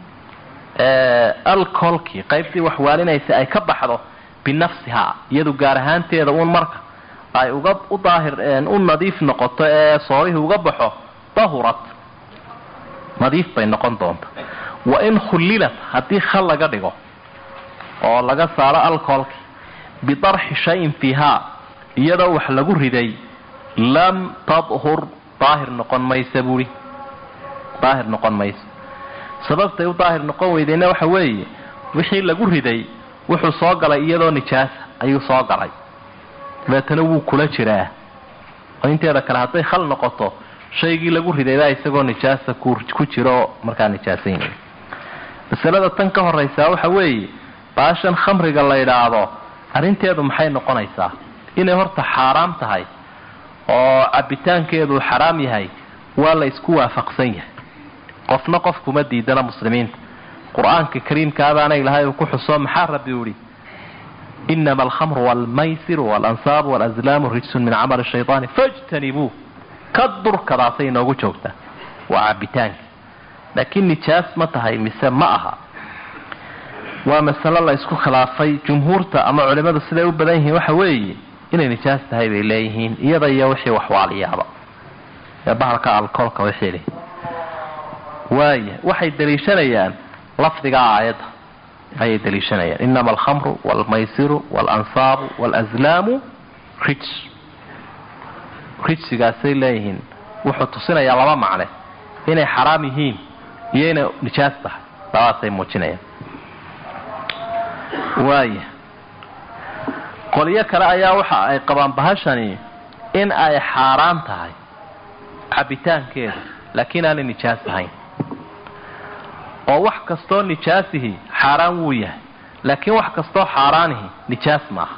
alcoholkii qaybtii waxwaalinaysa ay ka baxdo binafsihaa iyadu gaar ahaanteeda uun marka ay uga u daahir u nadiif noqoto ee soorihii uga baxo dahurat nadiif bay noqon doonta wa in khullilat haddii khal laga dhigo oo laga saaro alcoholki bidarxi shayin fiihaa iyadoo wax lagu riday lam tadhur daahir noqon maysa buuri daahir noqon mayso sababtay u daahir noqon weydeyna waxa weeye wixii lagu riday wuxuu soo galay iyadoo nijaasa ayuu soo galay dabeetana wuu kula jiraa oo inteeda kale hadday khal noqoto shaygii lagu ridaybaa isagoo nijaasa ku jiro markaa nijaasaynay masalada tan ka horaysaa waxa weeye baashan khamriga la yidhaahdo arrinteedu maxay noqonaysaa inay horta xaaraam tahay oo cabbitaankeedu xaraam yahay waa la isku waafaqsan yahay qofna qof kuma diidana muslimiinta qur-aanka kariimkaadaana ilahay uu ku xuso maxaa rabbi u ihi inama alkhamru waalmaysiru waalansaab waalazlaamu rijsun min camali shaytaani fajtanibuu ka durkadaasay inoogu joogtaa waa cabbitaanka laakiin nijaas ma tahay mise ma aha waa masalo la isku khilaafay jumhuurta ama culimadu siday u badan yihiin waxa weeye inay nijaas tahay bay leeyihiin iyada iyo wixii waxwaaliyaaba ee bahalka alcoolka wixii leh waaya waxay daliishanayaan lafdiga aayadda ayay daliishanayaan inama alkhamru waalmaysiru waalansaabu waalazlaamu rij rijsigaasay leeyihiin wuxuu tusinayaa laba macne inay xaraam yihiin iyo inay nijaas tahay labadaasay muujinayaan waaya qolyo kale ayaa waxa ay qabaan bahashani in ay xaaraan tahay cabbitaankeeda laakiin aanay nijaas ahayn oo wax kastoo nijaasihi xaaraan wuu yahay laakiin wax kastoo xaaraanihi nijaas maaha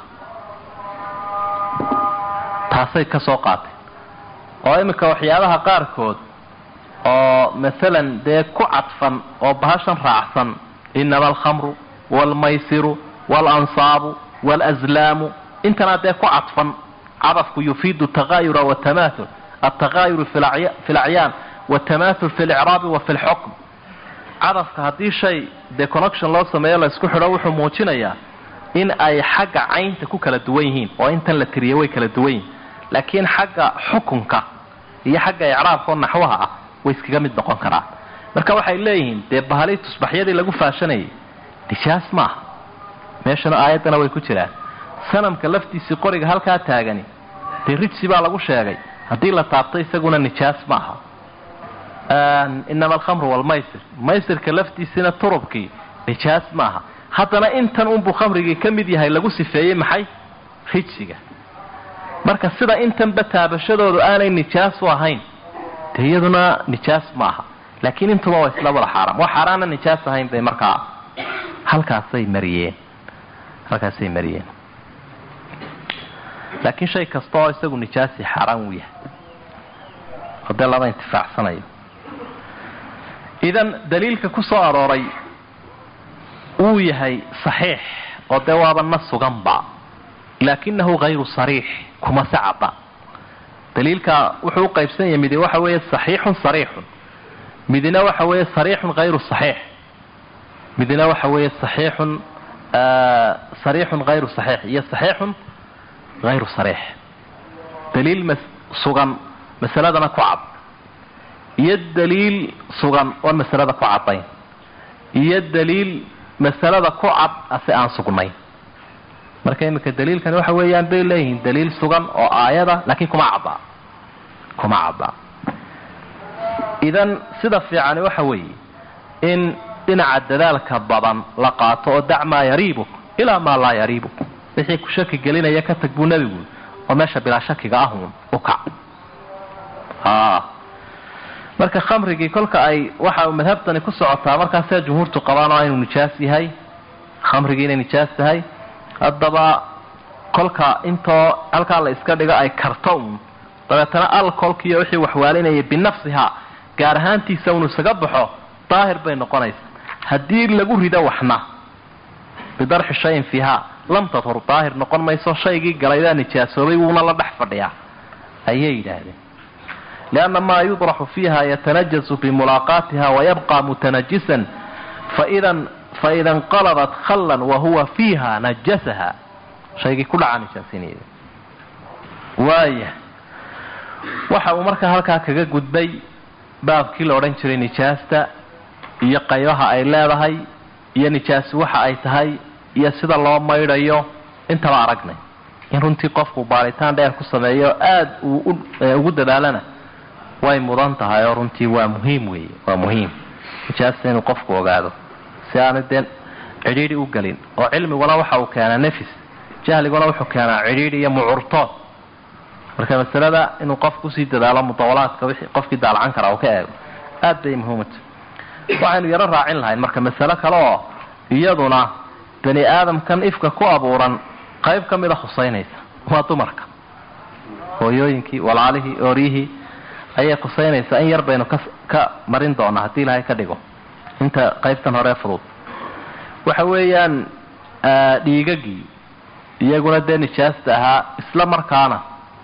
taasay ka soo qaatay oo iminka waxyaabaha qaarkood oo masalan dee ku cadfan oo bahashan raacsan inama alkhamru waalmaysiru waalansaabu waalazlaamu intanaa dee ku cadfan cadafku yufiidu taqaayura watamaathul altaqaayuru fi lacyaan watamaathul fi licraabi wa fi lxukm cadafka haddii shay dee connection loo sameeyo la isku xidho wuxuu muujinayaa in ay xagga caynta ku kala duwan yihiin oo intan la tiriya way kala duwan yihiin laakiin xagga xukunka iyo xagga icraabka oo naxwaha ah way iskaga mid noqon karaan marka waxay leeyihiin dee bahalii tusbaxyadii lagu faashanayay nijaas maaha meeshana aayaddana way ku jiraan sanamka laftiisii qoriga halkaa taagani dee rijsi baa lagu sheegay haddii la taabto isaguna nijaas ma aha inama alkhamru walmaysir maysirka laftiisina turubkii nijaas ma aha haddana intan unbuu khamrigii ka mid yahay lagu sifeeyey maxay rijsiga marka sida intanba taabashadoodu aanay nijaas u ahayn dee iyaduna nijaas ma aha laakiin intuba waa isla wada xaaraam wax xaaraana nijaas ahayn bay markaa halkaasay mariyeen halkaasay mariyeen laakiin shay kasta oo isagu nijaasi xaaraan uu yahay oo dee laba intifaacsanayo idan daliilka ku soo arooray wuu yahay saxiix oo dee waaba na suganba laakinahu hayru sariix kuma se cadda daliilka wuxuu u qaybsan yahay midi waxa weeye saxiixun sariixun midina waxa weeye sariixun hayru saxiix midina waxa weeye saxiixun sariixun hayru saxiix iyo saxiixun hayru sariix daliil sugan masaladana ku cad iyo daliil sugan oon masalada ku caddayn iyo daliil masalada ku cad ase aan sugnayn marka iminka daliilkani waxa weeyaan bay leeyihiin daliil sugan oo aayada laakiin kuma caddaa kuma caddaa idan sida fiicani waxa weeye in dhinaca dadaalka badan la qaato oo dac maa yariibuk ilaa maa laa yariibuk wixii ku shaki gelinaya ka tag buu nebigu oo meesha bilaa shakiga ahuun u kac marka khamrigii kolka ay waxa madhabtani ku socotaa markaasee jumhuurtu qabaan oo inuu nijaas yahay khamrigii inay nijaas tahay haddaba kolka intoo halkaa la iska dhigo ay karto un dabeetana alcoolkiiyo wixii waxwaalinayay binafsiha gaar ahaantiisa unu isaga baxo daahir bay noqonaysa haddii lagu rido waxna bidarxi shayin fiiha lam tadhur daahir noqon mayso shaygii galaydaa nijaasoobay wuuna la dhex fadhiyaa ayay yidhaahdeen lianna maa yudraxu fiiha yatanajasu bimulaaqaatiha wayabqa mutanajisan faidan faida inqalabat khallan wahuwa fiiha najasaha shaygii ku dhaca nijaasinaya waaya waxa uu markaa halkaa kaga gudbay baabkii la odhan jiray nijaasta iyo qaybaha ay leedahay iyo nijaasi waxa ay tahay iyo sida loo maydhayo intaba aragnay in runtii qofku baaritaan dheer ku sameeyo aada uu ugu dadaalana way mudan tahay oo runtii waa muhiim weeye waa muhiim nijaasta inuu qofku ogaado si aanu dee cidhiidhi u gelin oo cilmiguna waxa uu keenaa nefis jahliguna wuxuu keenaa cidhiidhi iyo mucurtood marka masalada inuu qofku usii dadaalo mudawalaadka wixii qofkii daalacan karaa uu ka eego aad bay muhiimata waxaynu yaro raacin lahayn marka masalo kale oo iyaduna bani aadamkan ifka ku abuuran qayb ka mida khusaynaysa waa dumarka hooyooyinkii walaalihii ooryihii ayay khusaynaysaa in yar baynu ka ka marin doonaa haddii ilaahay ka dhigo inta qaybtan hore fudud waxa weeyaan dhiigagii iyaguna dee nijaasta ahaa isla markaana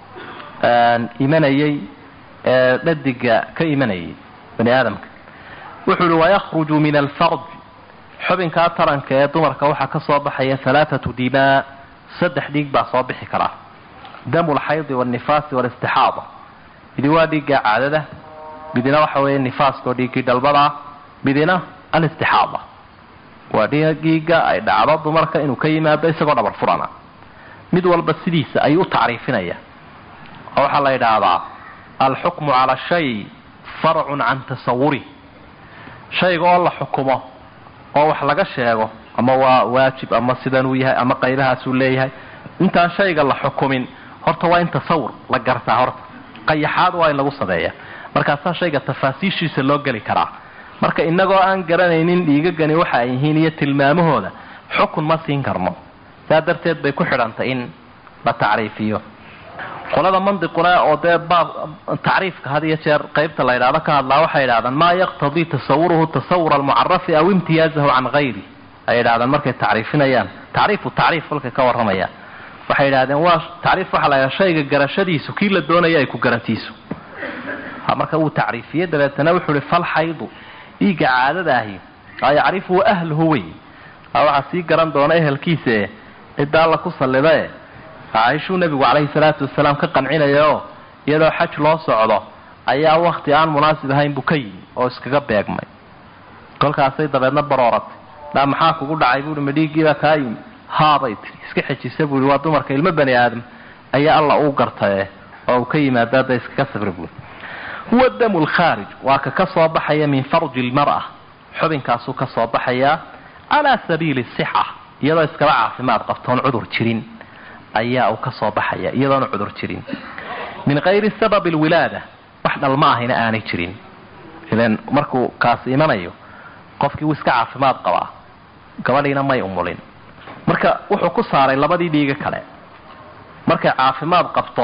imanayay dhadiga ka imanayay bani aadamka wuxuu uhi wayakhruju min alfarj xubinkaa taranka ee dumarka waxaa ka soo baxaya halaathatu dimaa saddex dhiig baa soo bixi karaa damu lxaydi walnifaasi walistixaada midi waa dhiigga caadada midina waxa weeye nifaaskaoo dhiiggii dhalbadaa midina alistixaada waa dhiiga ay dhacdo dumarka inuu ka yimaado isagoo dhabar furana mid walba sidiisa ayuu u tacriifinaya oo waxaa la yidhaahdaa alxukmu cala shay farcun can tasawuri shayga oo la xukumo oo wax laga sheego ama waa waajib ama sidanuu yahay ama qaybahaasuu leeyahay intaan shayga la xukumin horta waa in tasawur la gartaa horta qayaxaad waa in lagu sameeya markaasaa shayga tafaasiishiisa loo geli karaa marka inagoo aan garanaynin dhiigagani waxa ay yihiin iyo tilmaamahooda xukun ma siin karno saa darteed bay ku xidhantay in la tacriifiyo qolada mandiquna oo dee baab tacriifka had iyo jeer qaybta la yidhahdo ka hadlaa waxay yidhahdaan maa yaqtadii tasawuruhu tasawur almucarafi aw imtiyaazahu can hayri ay yidhahdaan markay tacriifinayaan tacriifu tacriif kolkay ka warramayaan waxay yidhahdeen waa tacriif waxaa la yidhaha shayga garashadiisu kii la doonaya ay ku garantiiso marka wuu tacriifiyey dabeetana wuxuu ihi falxaydu dhiigga caadada ahi aa yacrifuhu ahluhu wey waxaa sii garan doona ehelkiisae cidda alla ku sallidae caaishuu nebigu calayhi salaatu wasalaam ka qancinaya oo iyadoo xaj loo socdo ayaa wakti aan munaasib ahayn buu ka yimi oo iskaga beegmay kolkaasay dabeedna barooratay dhaa maxaa kugu dhacay buuhi ma dhiiggiibaa kaa yimi haabay tii iska xejisa buu waa dumarka ilmo bani aadam ayaa alla uu gartaye oo uu ka yimaado hadda iskaga sabra buui huwa damu lkhaarij waa ka ka soo baxaya min farji lmar'a xubinkaasuu ka soo baxayaa calaa sabiili sixa iyadoo iskaba caafimaad qabtoon cudur jirin ayaa uu ka soo baxaya iyadoona cudur jirin min kayri sababi lwilaada wax dhalma ahina aanay jirin ilan markuu kaasi imanayo qofkii wuu iska caafimaad qabaa gabadhiina may umulin marka wuxuu ku saaray labadii dhiiga kale markay caafimaad qabto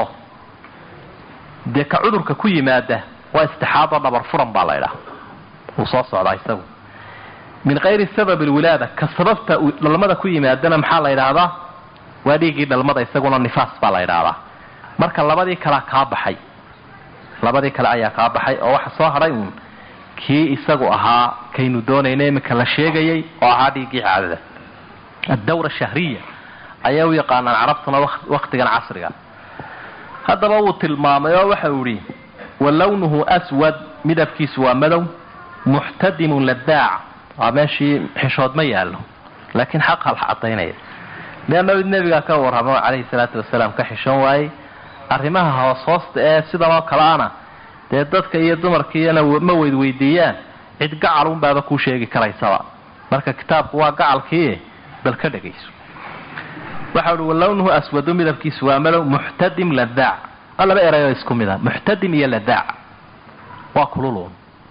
dee ka cudurka ku yimaada waa istixaado dhabar furan baa laydhaha wuu soo socdaa isagu min kayri sababi lwilaada ka sababta dhalmada ku yimaadana maxaa la ydhaahdaa waa dhiiggii dhalmada isaguna nifaas baa la ydhaahdaa marka labadii kalea kaa baxay labadii kale ayaa kaa baxay oo waxa soo hadhay uun kii isagu ahaa kaynu doonayna iminka la sheegayay oo ahaa dhiiggii caadada addawra shahriya ayay u yaqaanaan carabtuna wakhtigan casriga haddaba wuu tilmaamay oo waxa uu idhi wa lawnuhu aswad midabkiisu waa madow muxtadimun ladaac waa meeshii xishood ma yaallo laakiin xaqa la cadaynaya leanna nebigaa ka warramo calayhi salaatu wasalaam ka xishoon waayey arrimaha hoos hoosta ee sidan oo kale ana dee dadka iyo dumarkiiyana ma weydweydiiyaan cid gacal unbaaba kuu sheegi karaysaba marka kitaabku waa gacalkii bal ka dhegayso waxa uhi walawnuhu aswadu midabkiisu waa madow muxtadim ladaac waa laba erayoo isku mid a muxtadim iyo ladaac waa kululuun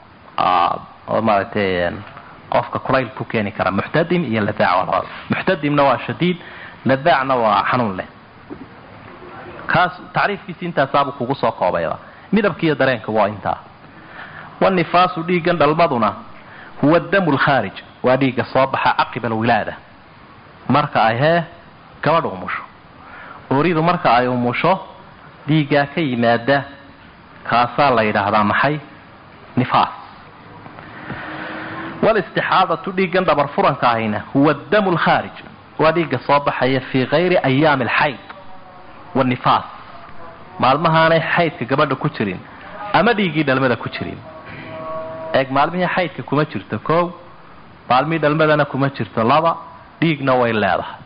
oo maaragtay qofka kulayl ku keeni kara muxtadim iyo ladaac waa labada muxtadimna waa shadiid ladaacna waa xanuun leh kaas tacriifkiisi intaasaabuu kugu soo koobayba midabkiiyo dareenka waa intaa wanifaasu dhiiggan dhalmaduna huwa damu lkhaarij waa dhiigga soo baxa caqiba alwilaada marka ay hee gabadha umusho ooridu marka ay umusho dhiiggaa ka yimaada kaasaa la yidhaahdaa maxay nifaas walistixaadatu dhiiggan dhabar furanka ahayna huwa damu lkhaarij waa dhiigga soo baxaya fii kayri ayaami alxayd wanifaas maalmahaanay xaydka gabadha ku jirin ama dhiiggii dhalmada ku jirin eeg maalmihii xaydka kuma jirto koow maalmihii dhalmadana kuma jirto laba dhiigna way leedahay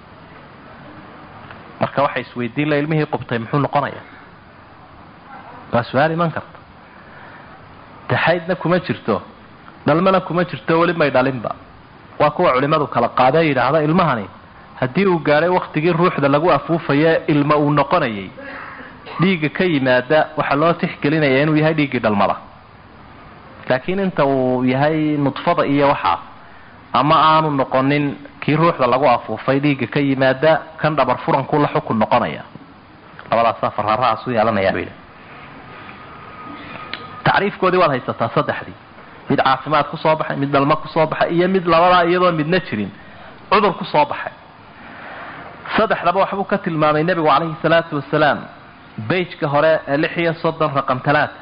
marka waxay isweydiin la ilmihii qubtay muxuu noqonayaa waa su-aal iman karta de xaydna kuma jirto dhalmana kuma jirto weli may dhalinba waa kuwa culimmadu kala qaadee yidhaahda ilmahani haddii uu gaadhay wakhtigii ruuxda lagu afuufaye ilma uu noqonayay dhiigga ka yimaada waxaa loo tixgelinaya inuu yahay dhiiggii dhalmada laakiin inta uu yahay nudfada iyo waxaa ama aanu noqonin kii ruuxda lagu afuufay dhiigga ka yimaada kan dhabar furankuu la xukun noqonaya labadaasaa fararahaas u yeelanayaa bayidhi tacriifkoodii waad haysataa saddexdii mid caafimaad ku soo baxay mid dhalmo ku soo baxay iyo mid labadaa iyadoo midna jirin cudur ku soo baxay saddexdaba waxbuu ka tilmaamay nebigu calayhi salaatu wasalaam beyjka hore ee lix iyo soddon raqam talaata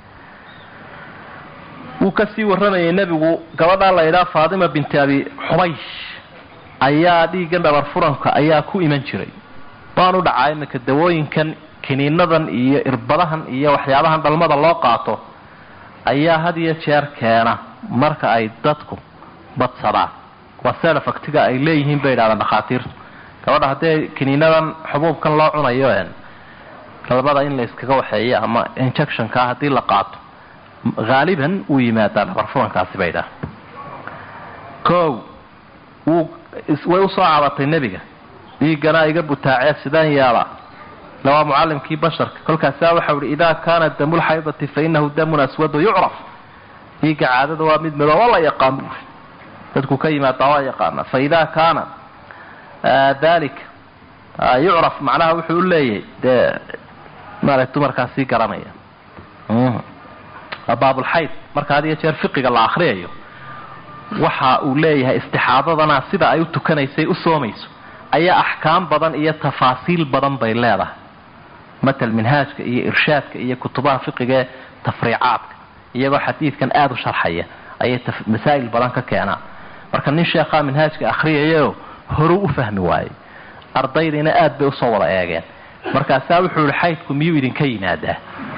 wuu kasii warramayay nebigu gabadhaa la yidhaha faatima binti abi xubaysh ayaa dhiiggan dhabar furanka ayaa ku iman jiray waanu dhacaa iminka dawooyinkan kiniinadan iyo irbadahan iyo waxyaabahan dhalmada loo qaato ayaa had iyo jeer keena marka ay dadku badsadaan waa selafactiga ay leeyihiin bay yidhahdaan dhakhaatiirtu gabadha haddii kiniinadan xubuubkan loo cunayo dhalmada in la iskaga waxeeyo ama injectionka haddii la qaato haaliban wuu yimaadaa dhabar furankaasi bay dhaha kow wuu way usoo cabatay nebiga dhiiggana iga butaacee sidaan yeela ila waa mucallimkii basharka kolkaasaa waxau ihi idaa kaana damulxaydati fa inahu damun aswadu yucraf dhiigga caadada waa mid madooba la yaqaan buuri dadku ka yimaadaa waa yaqaana fa idaa kaana dalika yucraf macnaha wuxuu u leeyahay dee maarata dumarkaasii garanaya baabulxayd marka had iyo jeer fiqiga la akriyayo waxa uu leeyahay istixaadadana sida ay u tukanaysay u soomayso ayaa axkaam badan iyo tafaasiil badan bay leedahay matal minhaajka iyo irshaadka iyo kutubaha fiqiga ee tafriicaadka iyagoo xadiidkan aada u sharxaya ayay masaa'il badan ka keenaan marka nin sheekhaa minhaajka akriyayo horuu u fahmi waayey ardaydiina aad bay usoo wada eegeen markaasaa wuxuu yihi xaydku miyuu idinka yimaadaa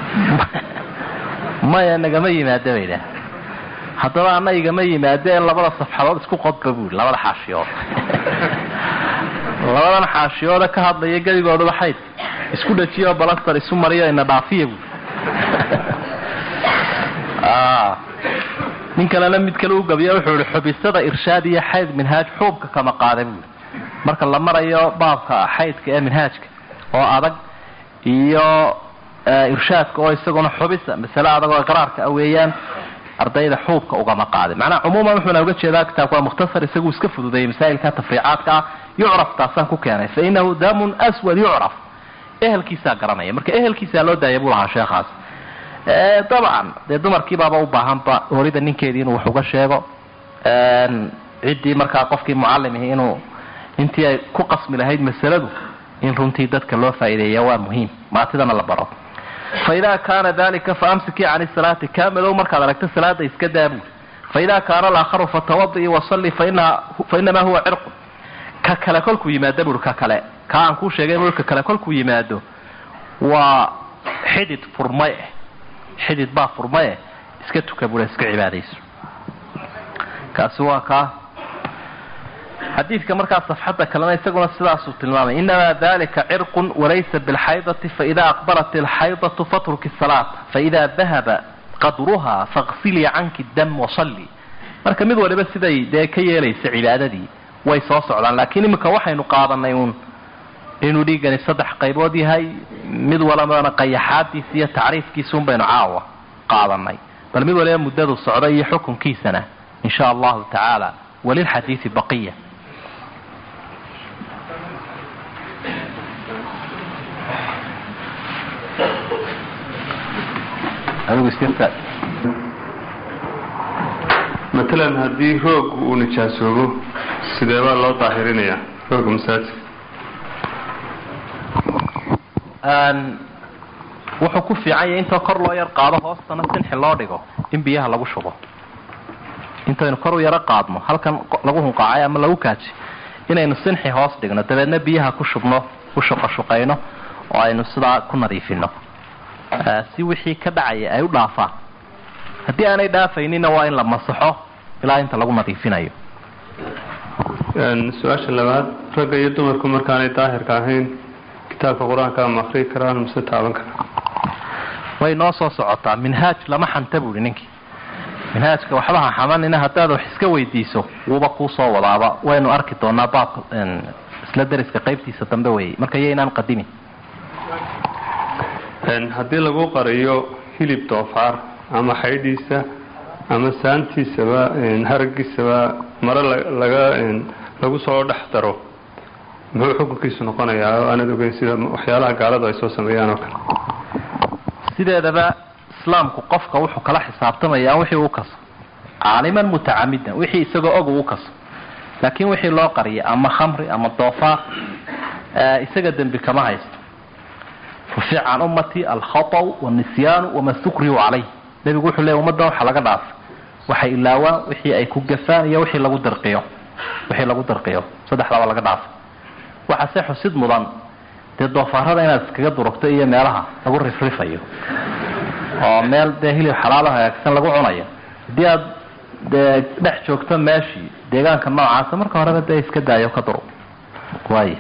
maya nagama yimaada bay idhaah haddaba ana igama yimaado in labada safxadood isku qodba buu labada xaashiyood labadan xaashiyooda ka hadlaya geligooduba xayd isku dhajiyo balastar isu mariyo ina dhaafiya bu nin kalena mid kale u gabiya wuxuu ihi xubisada irshaad iyo xayd minhaaj xuubka kama qaada buui marka la marayo baabka xaydka ee minhaajka oo adag iyo irshaadka oo isaguna xubisa masale adag oo iqraarka a weeyaan ardayda xuubka ugama qaadin macnaha cumuuman wuxuuna uga jeedaa kitaabku waa mukhtasar isagu iska fududeeyey masaa'ilka tafriicaadka ah yucraf taasaan ku keenay fa inahu damun aswad yucraf ehelkiisaa garanaya marka ehelkiisaa loo daaya buu lahaa sheekhaas dabcan dee dumarkiibaaba u baahanba horida ninkeedii inuu wax uga sheego ciddii markaa qofkii mucalimihi inuu intii ay ku qasmi lahayd masaladu in runtii dadka loo faa'iideeya waa muhiim maatidana la baro fa idaa kaana dalika fa amsikii cani salaati kaamadow markaad aragto salaada iska daabuul fa idaa kaana alaakharu fatawadi'i wasalli fa inamaa huwa cirqun ka kale kolkuu yimaado buri ka kale ka aan kuu sheegay buri ka kale kolkuu yimaado waa xidid furmay eh xidid baa furmaye iska tuka bura iska cibaadayso kaasi waa kaa xadiidka markaa safxadda kalena isaguna sidaasuu tilmaamay inamaa dalika cirqun walaysa bilxaydati faida aqbalat ilxaydatu fatruki salaata faida dahaba qadruha faqsilii canki dam wasalli marka mid waliba siday dee ka yeelaysa cibaadadii way soo socdaan laakiin iminka waxaynu qaadanay uun inuu dhiigani saddex qaybood yahay mid walibana qayaxaadiisa iyo tacriifkiisuun baynu caawa qaadanay bal mid waliba muddadu socda iyo xukunkiisana in sha allahu tacaala walilxadiidi baqiya matalan haddii roog uu nijaasoobo sidee baa loo daahirinayaa rooga masaajidka wuxuu ku fiican yahay intoo kor loo yar qaado hoostana sinxi loo dhigo in biyaha lagu shubo intaynu kor u yaro qaadno halkan lagu hunqaacay ama lagu kaaji inaynu sinxi hoos dhigno dabeedna biyaha ku shubno ku shuqashuqayno oo aynu sidaa ku nadiifino si wixii ka dhacaya ay u dhaafaan haddii aanay dhaafaynina waa in la masaxo ilaa inta lagu nadiifinayo su-aasha labaad ragga iyo dumarku markaanay daahirka ahayn kitaabka qur-aanka ma akrii karaan mase taaban karaan way noo soo socotaa minhaaj lama xanta buuhi ninkii minhaajka waxba ha xamanina haddaad wax iska weydiiso wuuba kuu soo wadaaba waynu arki doonaa baabka isla dariska qaybtiisa dambe weeyey marka iyo inaan qadimin haddii lagu qariyo hilib doofaar ama xaydhiisa ama saantiisaba haragiisaba mare laga lagu soo dhex daro muxuu xukunkiisu noqonayaa oo aanad ogeyn sida waxyaalaha gaaladu ay soo sameeyaan oo kale sideedaba islaamku qofka wuxuu kala xisaabtamayaa wixii uu kaso caaliman mutacamidan wixii isagoo og uu kaso laakiin wixii loo qariyay ama khamri ama doofaar isaga dembi kama haysto rufic can ummati alkhaطw wاnisyaanu wama sukriyu calayh nebigu wuxuu leey ummadda waxa laga dhaafay waxay ilaawaan wixii ay ku gafaan iyo wixii lagu dirqiyo wixii lagu dirqiyo saddexdaba laga dhaafay waxaase xusid mudan dee doofaarada inaad iskaga durugto iyo meelaha lagu rifrifayo oo meel dee hilib xalaalo hagaagsan lagu cunayo haddii aad dee dhex joogto meeshii deegaanka noocaasa marka horeba dee iska daayo ka durug waay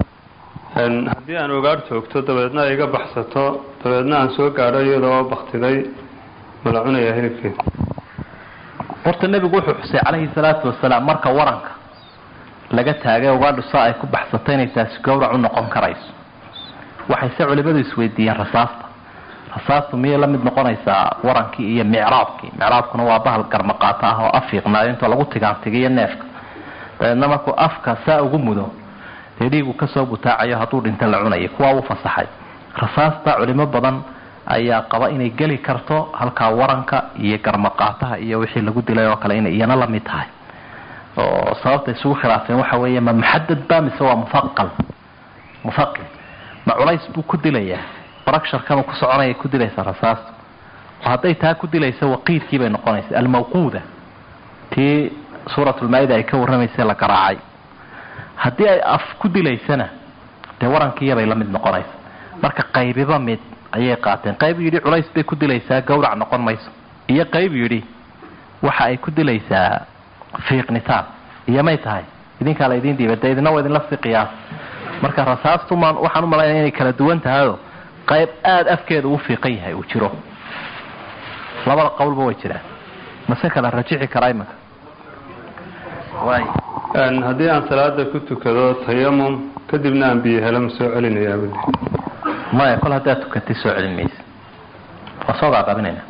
haddii aan ogaar joogto dabeedna ay iga baxsato dabeedna aan soo gaadho iyadoo baktiday ma la cunayaa hilibkeeda horta nebigu wuxuu xusay calayhi salaatu wasalaam marka waranka laga taagay ugaadhu saa ay ku baxsato inay taasi gowrac u noqon karayso waxayse culimadu isweydiiyeen rasaasta rasaastu miyay la mid noqonaysaa warankii iyo micraabkii micraabkuna waa bahal garmaqaato ah oo afiiqnaayo intoo lagu tigaantigiyo neefka dabeedna markuu afka saa ugu mudo dee dhiigu kasoo butaacayo hadduu dhinta la cunayo kuwaa u fasaxay rasaasta culimo badan ayaa qaba inay geli karto halkaa waranka iyo garmaqaataha iyo wixii lagu dilay oo kale inay iyana la mid tahay oo sababta isugu khilaafeen waxa weeye ma muxadad ba mise waa mufaqal mufaqil ma culays buu ku dilayaa bracturkama ku soconaya ku dilaysa rasaasta oo hadday taa ku dilaysa waqiidkii bay noqonaysa almawquuda tii suuratulmaa-ida ay ka warramaysay la garaacay haddii ay af ku dilaysana dee warankiiyabay la mid noqonaysa marka qaybiba mid ayay qaateen qayb yidhi culays bay ku dilaysaa gawrac noqon mayso iyo qayb yidhi waxa ay ku dilaysaa fiiqnitaan iyo may tahay idinkaa la idin dhiibay dee idina waa idinla sii qiyaas marka rasaastumaan waxaan u malaynaya inay kala duwan tahayoo qayb aada afkeeda uu fiiqan yahay uu jiro labada qowlba way jiraan mase kala rajici karaa imanka waay haddii aan salaada ku tukado tayamum kadibna aan biyo helo ma soo celinayaa buli maya kol haddaad tukatay soo celin maysa waa soo gaaqabinayna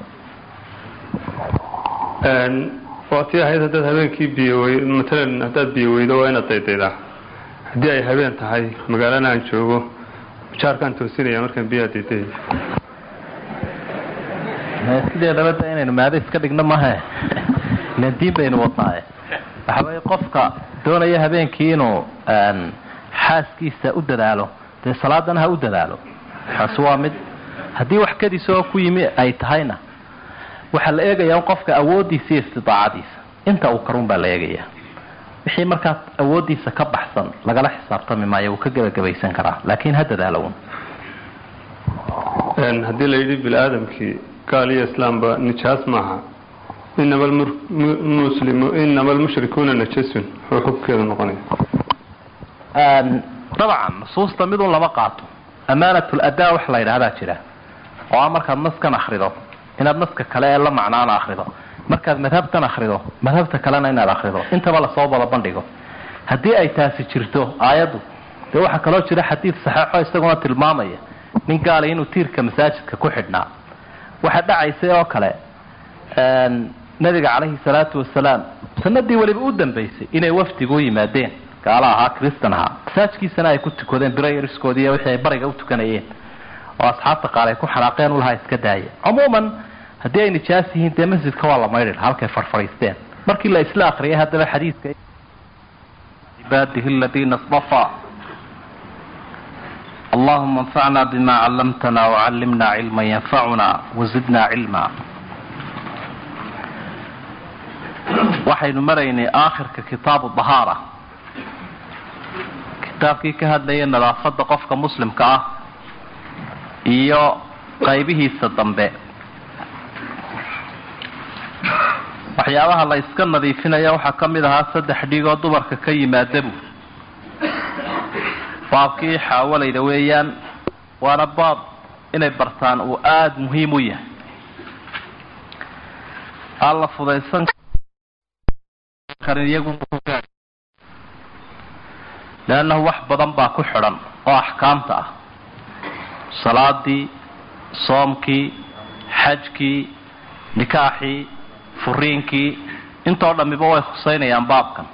waa tii ahayd haddaad habeenkii biyo wey matalan haddaad biyo weydo waa inaad daydaydaa haddii ay habeen tahay magaalana aan joogo jaarkaan toosinaya markaan biyaha daydaya sidee dabada inaynu maado iska dhigno mahe ilan diin baynu wadnaaye waxa weeye qofka doonaya habeenkii inuu xaaskiisa u dadaalo dee salaadana ha u dadaalo kaasi waa mid haddii wax kadis oo ku yimi ay tahayna waxaa la eegayaa un qofka awooddiisa iyo istidaacadiisa inta uu karun baa la eegayaa wixii markaas awooddiisa ka baxsan lagala xisaabtami maayo wuu ka gebagabaysan karaa laakiin ha dadaalo un haddii la yidhi bini aadamkii gaal iyo islaamba nijaas maaha inama muslimu inama almushrikuuna najasun wuxuu xubkeedu noqonaya dabcan nusuusta midun lama qaato amaanatul adaa wax la yidhaahdaa jira oo a markaad naskan akrido inaad naska kale ee la macnaana akrido markaad madhabtan akrido madhabta kalena inaad akrido intaba lasoo wada bandhigo haddii ay taasi jirto aayaddu dee waxaa kaloo jira xadiid saxeixo isaguna tilmaamaya nin gaala inuu tiirka masaajidka ku xidhnaa waxaa dhacaysay oo kale nabiga calayhi salaatu wasalaam sanadii weliba u dambaysay inay wafdigu u yimaadeen gaala ahaa kristan ahaa masaajkiisana ay ku tukadeen birayariskoodii wixii ay bariga u tukanayeen oo asxaabta qaar ay ku xanaaqeen ulahaa iska daaya cumuuman haddii ay nijaas yihiin dee masjidka waa la maydhi laha halkay farfadhiisteen markii la isla akriyay haddaba xadiidka cibaadihi aladiina istafaa allahuma anfacna bima callamtana wacallimna cilma yanfacuna wazidna cilma waxaynu maraynay aakhirka kitaabu dahaara kitaabkii ka hadlaya nadaafadda qofka muslimka ah iyo qaybihiisa dambe waxyaabaha la iska nadiifinaya waxaa ka mid ahaa saddex dhigoo dumarka ka yimaadabu baabkii xaawalayda weeyaan waana baab inay bartaan uu aada muhiim u yahay aan la fudaysan karin iyagu leannahu wax badan baa ku xidhan oo axkaamta ah salaadii soomkii xajkii nikaaxii furiinkii intoo dhammiba way khuseynayaan baabkan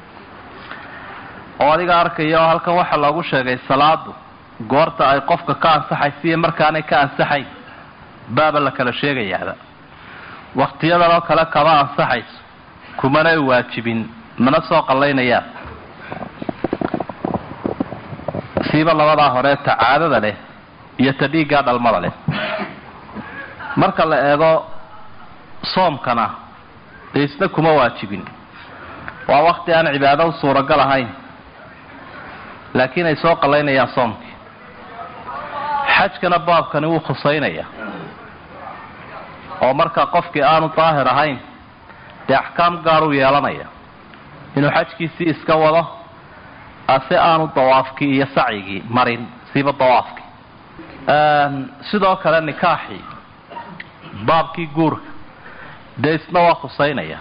oo adiga arkaya oo halkan waxaa loogu sheegay salaadu goorta ay qofka ka ansaxaysa iyo markaanay ka ansaxayn baaba la kala sheegayaaba waktiyadan oo kale kama ansaxayso kumanay waajibin mana soo qallaynayaan siiba labadaa hore ta caadada leh iyo ta dhiiggaa dhalmada leh marka la eego soomkana dee isna kuma waajibin waa wakti aan cibaado u suuragal ahayn laakiin ay soo qallaynayaan soomkii xajkana baabkani wuu khusaynaya oo marka qofkii aanu daahir ahayn dee axkaam gaaruu yeelanaya inuu xajkiisii iska wado ase aanu dawaafkii iyo sacyigii marin siiba dawaafkii sidoo kale nikaaxii baabkii guurka dee isna waa khusaynaya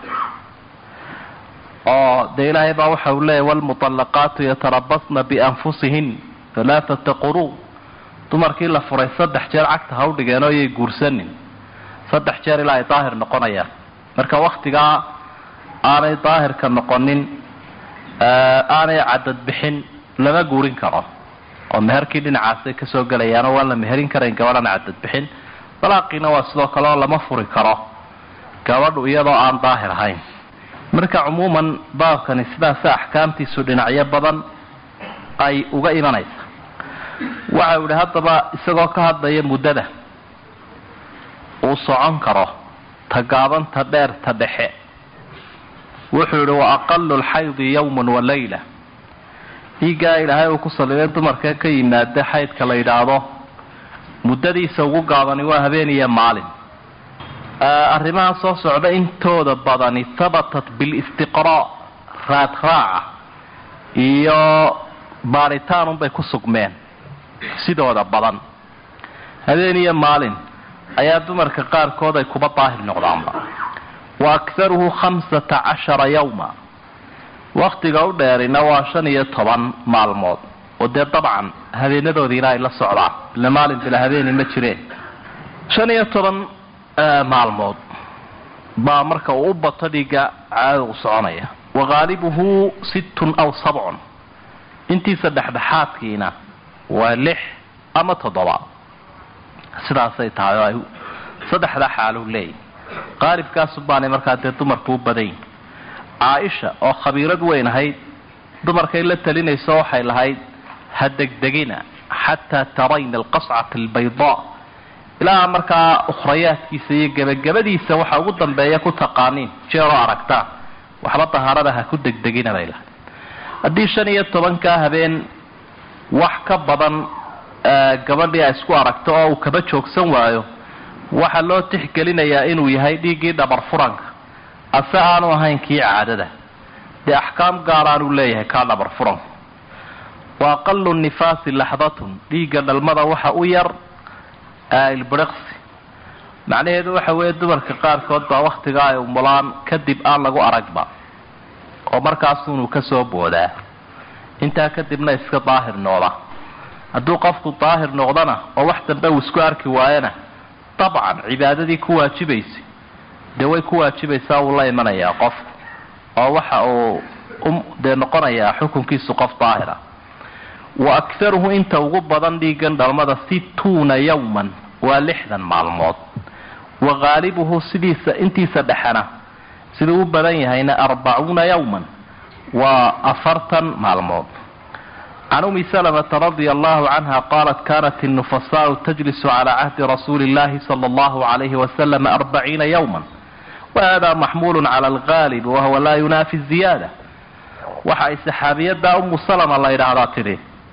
oo dee ilaahay baa waxa uu leeyahy walmuطallaqaatu yatarabasna bianfusihin halaaثata quruu dumarkii la furay saddex jeer cagta ha u dhigeen oo yay guursanin saddex jeer ilaa ay daahir noqonayaan marka waktigaa aanay daahirka noqonin aanay cadad bixin lama guurin karo oo meherkii dhinacaasay kasoo gelayaanoo waan la meherin karayn gabadhan cadad bixin dalaaqiina waa sidoo kale oo lama furi karo gabadhu iyadoo aan daahir ahayn marka cumuuman baabkani sidaasa axkaamtiisu dhinacyo badan ay uga imanaysa waxau idhi haddaba isagoo ka hadlaya muddada uu socon karo ta gaaban ta dheer ta dhexe wuxuu yihi wa aqalu lxaydi yawman wa layla dhiiggaa ilaahay uu ku saliday dumarka ka yimaada xaydka la yidhaahdo muddadiisa ugu gaabani waa habeen iyo maalin arrimaha soo socda intooda badani habatat bilistiqraa raad raaca iyo baaritaanunbay ku sugmeen sidooda badan habeen iyo maalin ayaa dumarka qaarkood ay kuba daahir noqdaanba wa akharuhu khamsata cashara yawma wakhtiga u dheerina waa shan iyo toban maalmood oo dee dabcan habeenadoodiina ay la socdaan ila maalin bila habeeni ma jireen shan iyo toban maalmood baa marka uu u bato dhiigga caadada u soconaya wa haalibuhu sittun aw sabcun intiisa dhexdhexaadkiina waa lix ama toddoba sidaasay tahay oo ay saddexdaa xaalu leeyihi qaalibkaasu baanay markaa dee dumarku u badan yihin caaisha oo khabiirad weyn ahayd dumarkay la talinayso waxay lahayd ha degdegina xataa tarayna alqascata albaydaa ilaa markaa ukhrayaadkiisa iyo gebagabadiisa waxa ugu dambeeya ku taqaaniin jeeroo aragtaan waxba dahaarada ha ku degdegina bay lahayd haddii shan iyo tobankaa habeen wax ka badan gabadhii ay isku aragto oo uu kaba joogsan waayo waxaa loo tixgelinayaa inuu yahay dhiiggii dhabar furanka ase aanu ahayn kii caadada dee axkaam gaaraanuu leeyahay kaa dhabar furanku wa aqalu nifaasi laxdatun dhiigga dhalmada waxa u yar ilbiriqsi macnaheedu waxa weeye dumarka qaarkood baa wakhtigaa ay umulaan kadib aan lagu aragba oo markaasunuu ka soo boodaa intaa kadibna iska daahir noqda hadduu qofku daahir noqdana oo wax dambe uu isku arki waayana dabcan cibaadadii ku waajibaysay dee way ku waajibaysaa wuu la imanayaa qofku oo waxa uu dee noqonayaa xukunkiisu qof daahira wa akharuhu inta ugu badan dhiigan dhalmada situuna yawman waa lixdan maalmood wa haalibuhu sidiisa intiisa dhexena siduu u badan yahayna arbacuuna yawman waa afartan maalmood can umi salamata radia allahu canha qaalat kanat الnufasaau tajlisu calى cahdi rasuuli اllahi salى اllahu عalayhi wasalam arbaciina yawma wahada maxmulu cala algaalib wahuwa laa yunaafi ziyaada waxa ay saxaabiyada umu salama la yidhaahdaa tidhi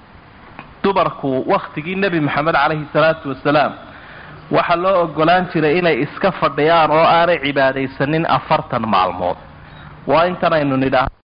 dumarku wakhtigii nebi moxamed calayhi salaatu wasalaam waxaa loo ogolaan jiray inay iska fadhiyaan oo aanay cibaadaysanin afartan maalmood waa intan aynu nidhaah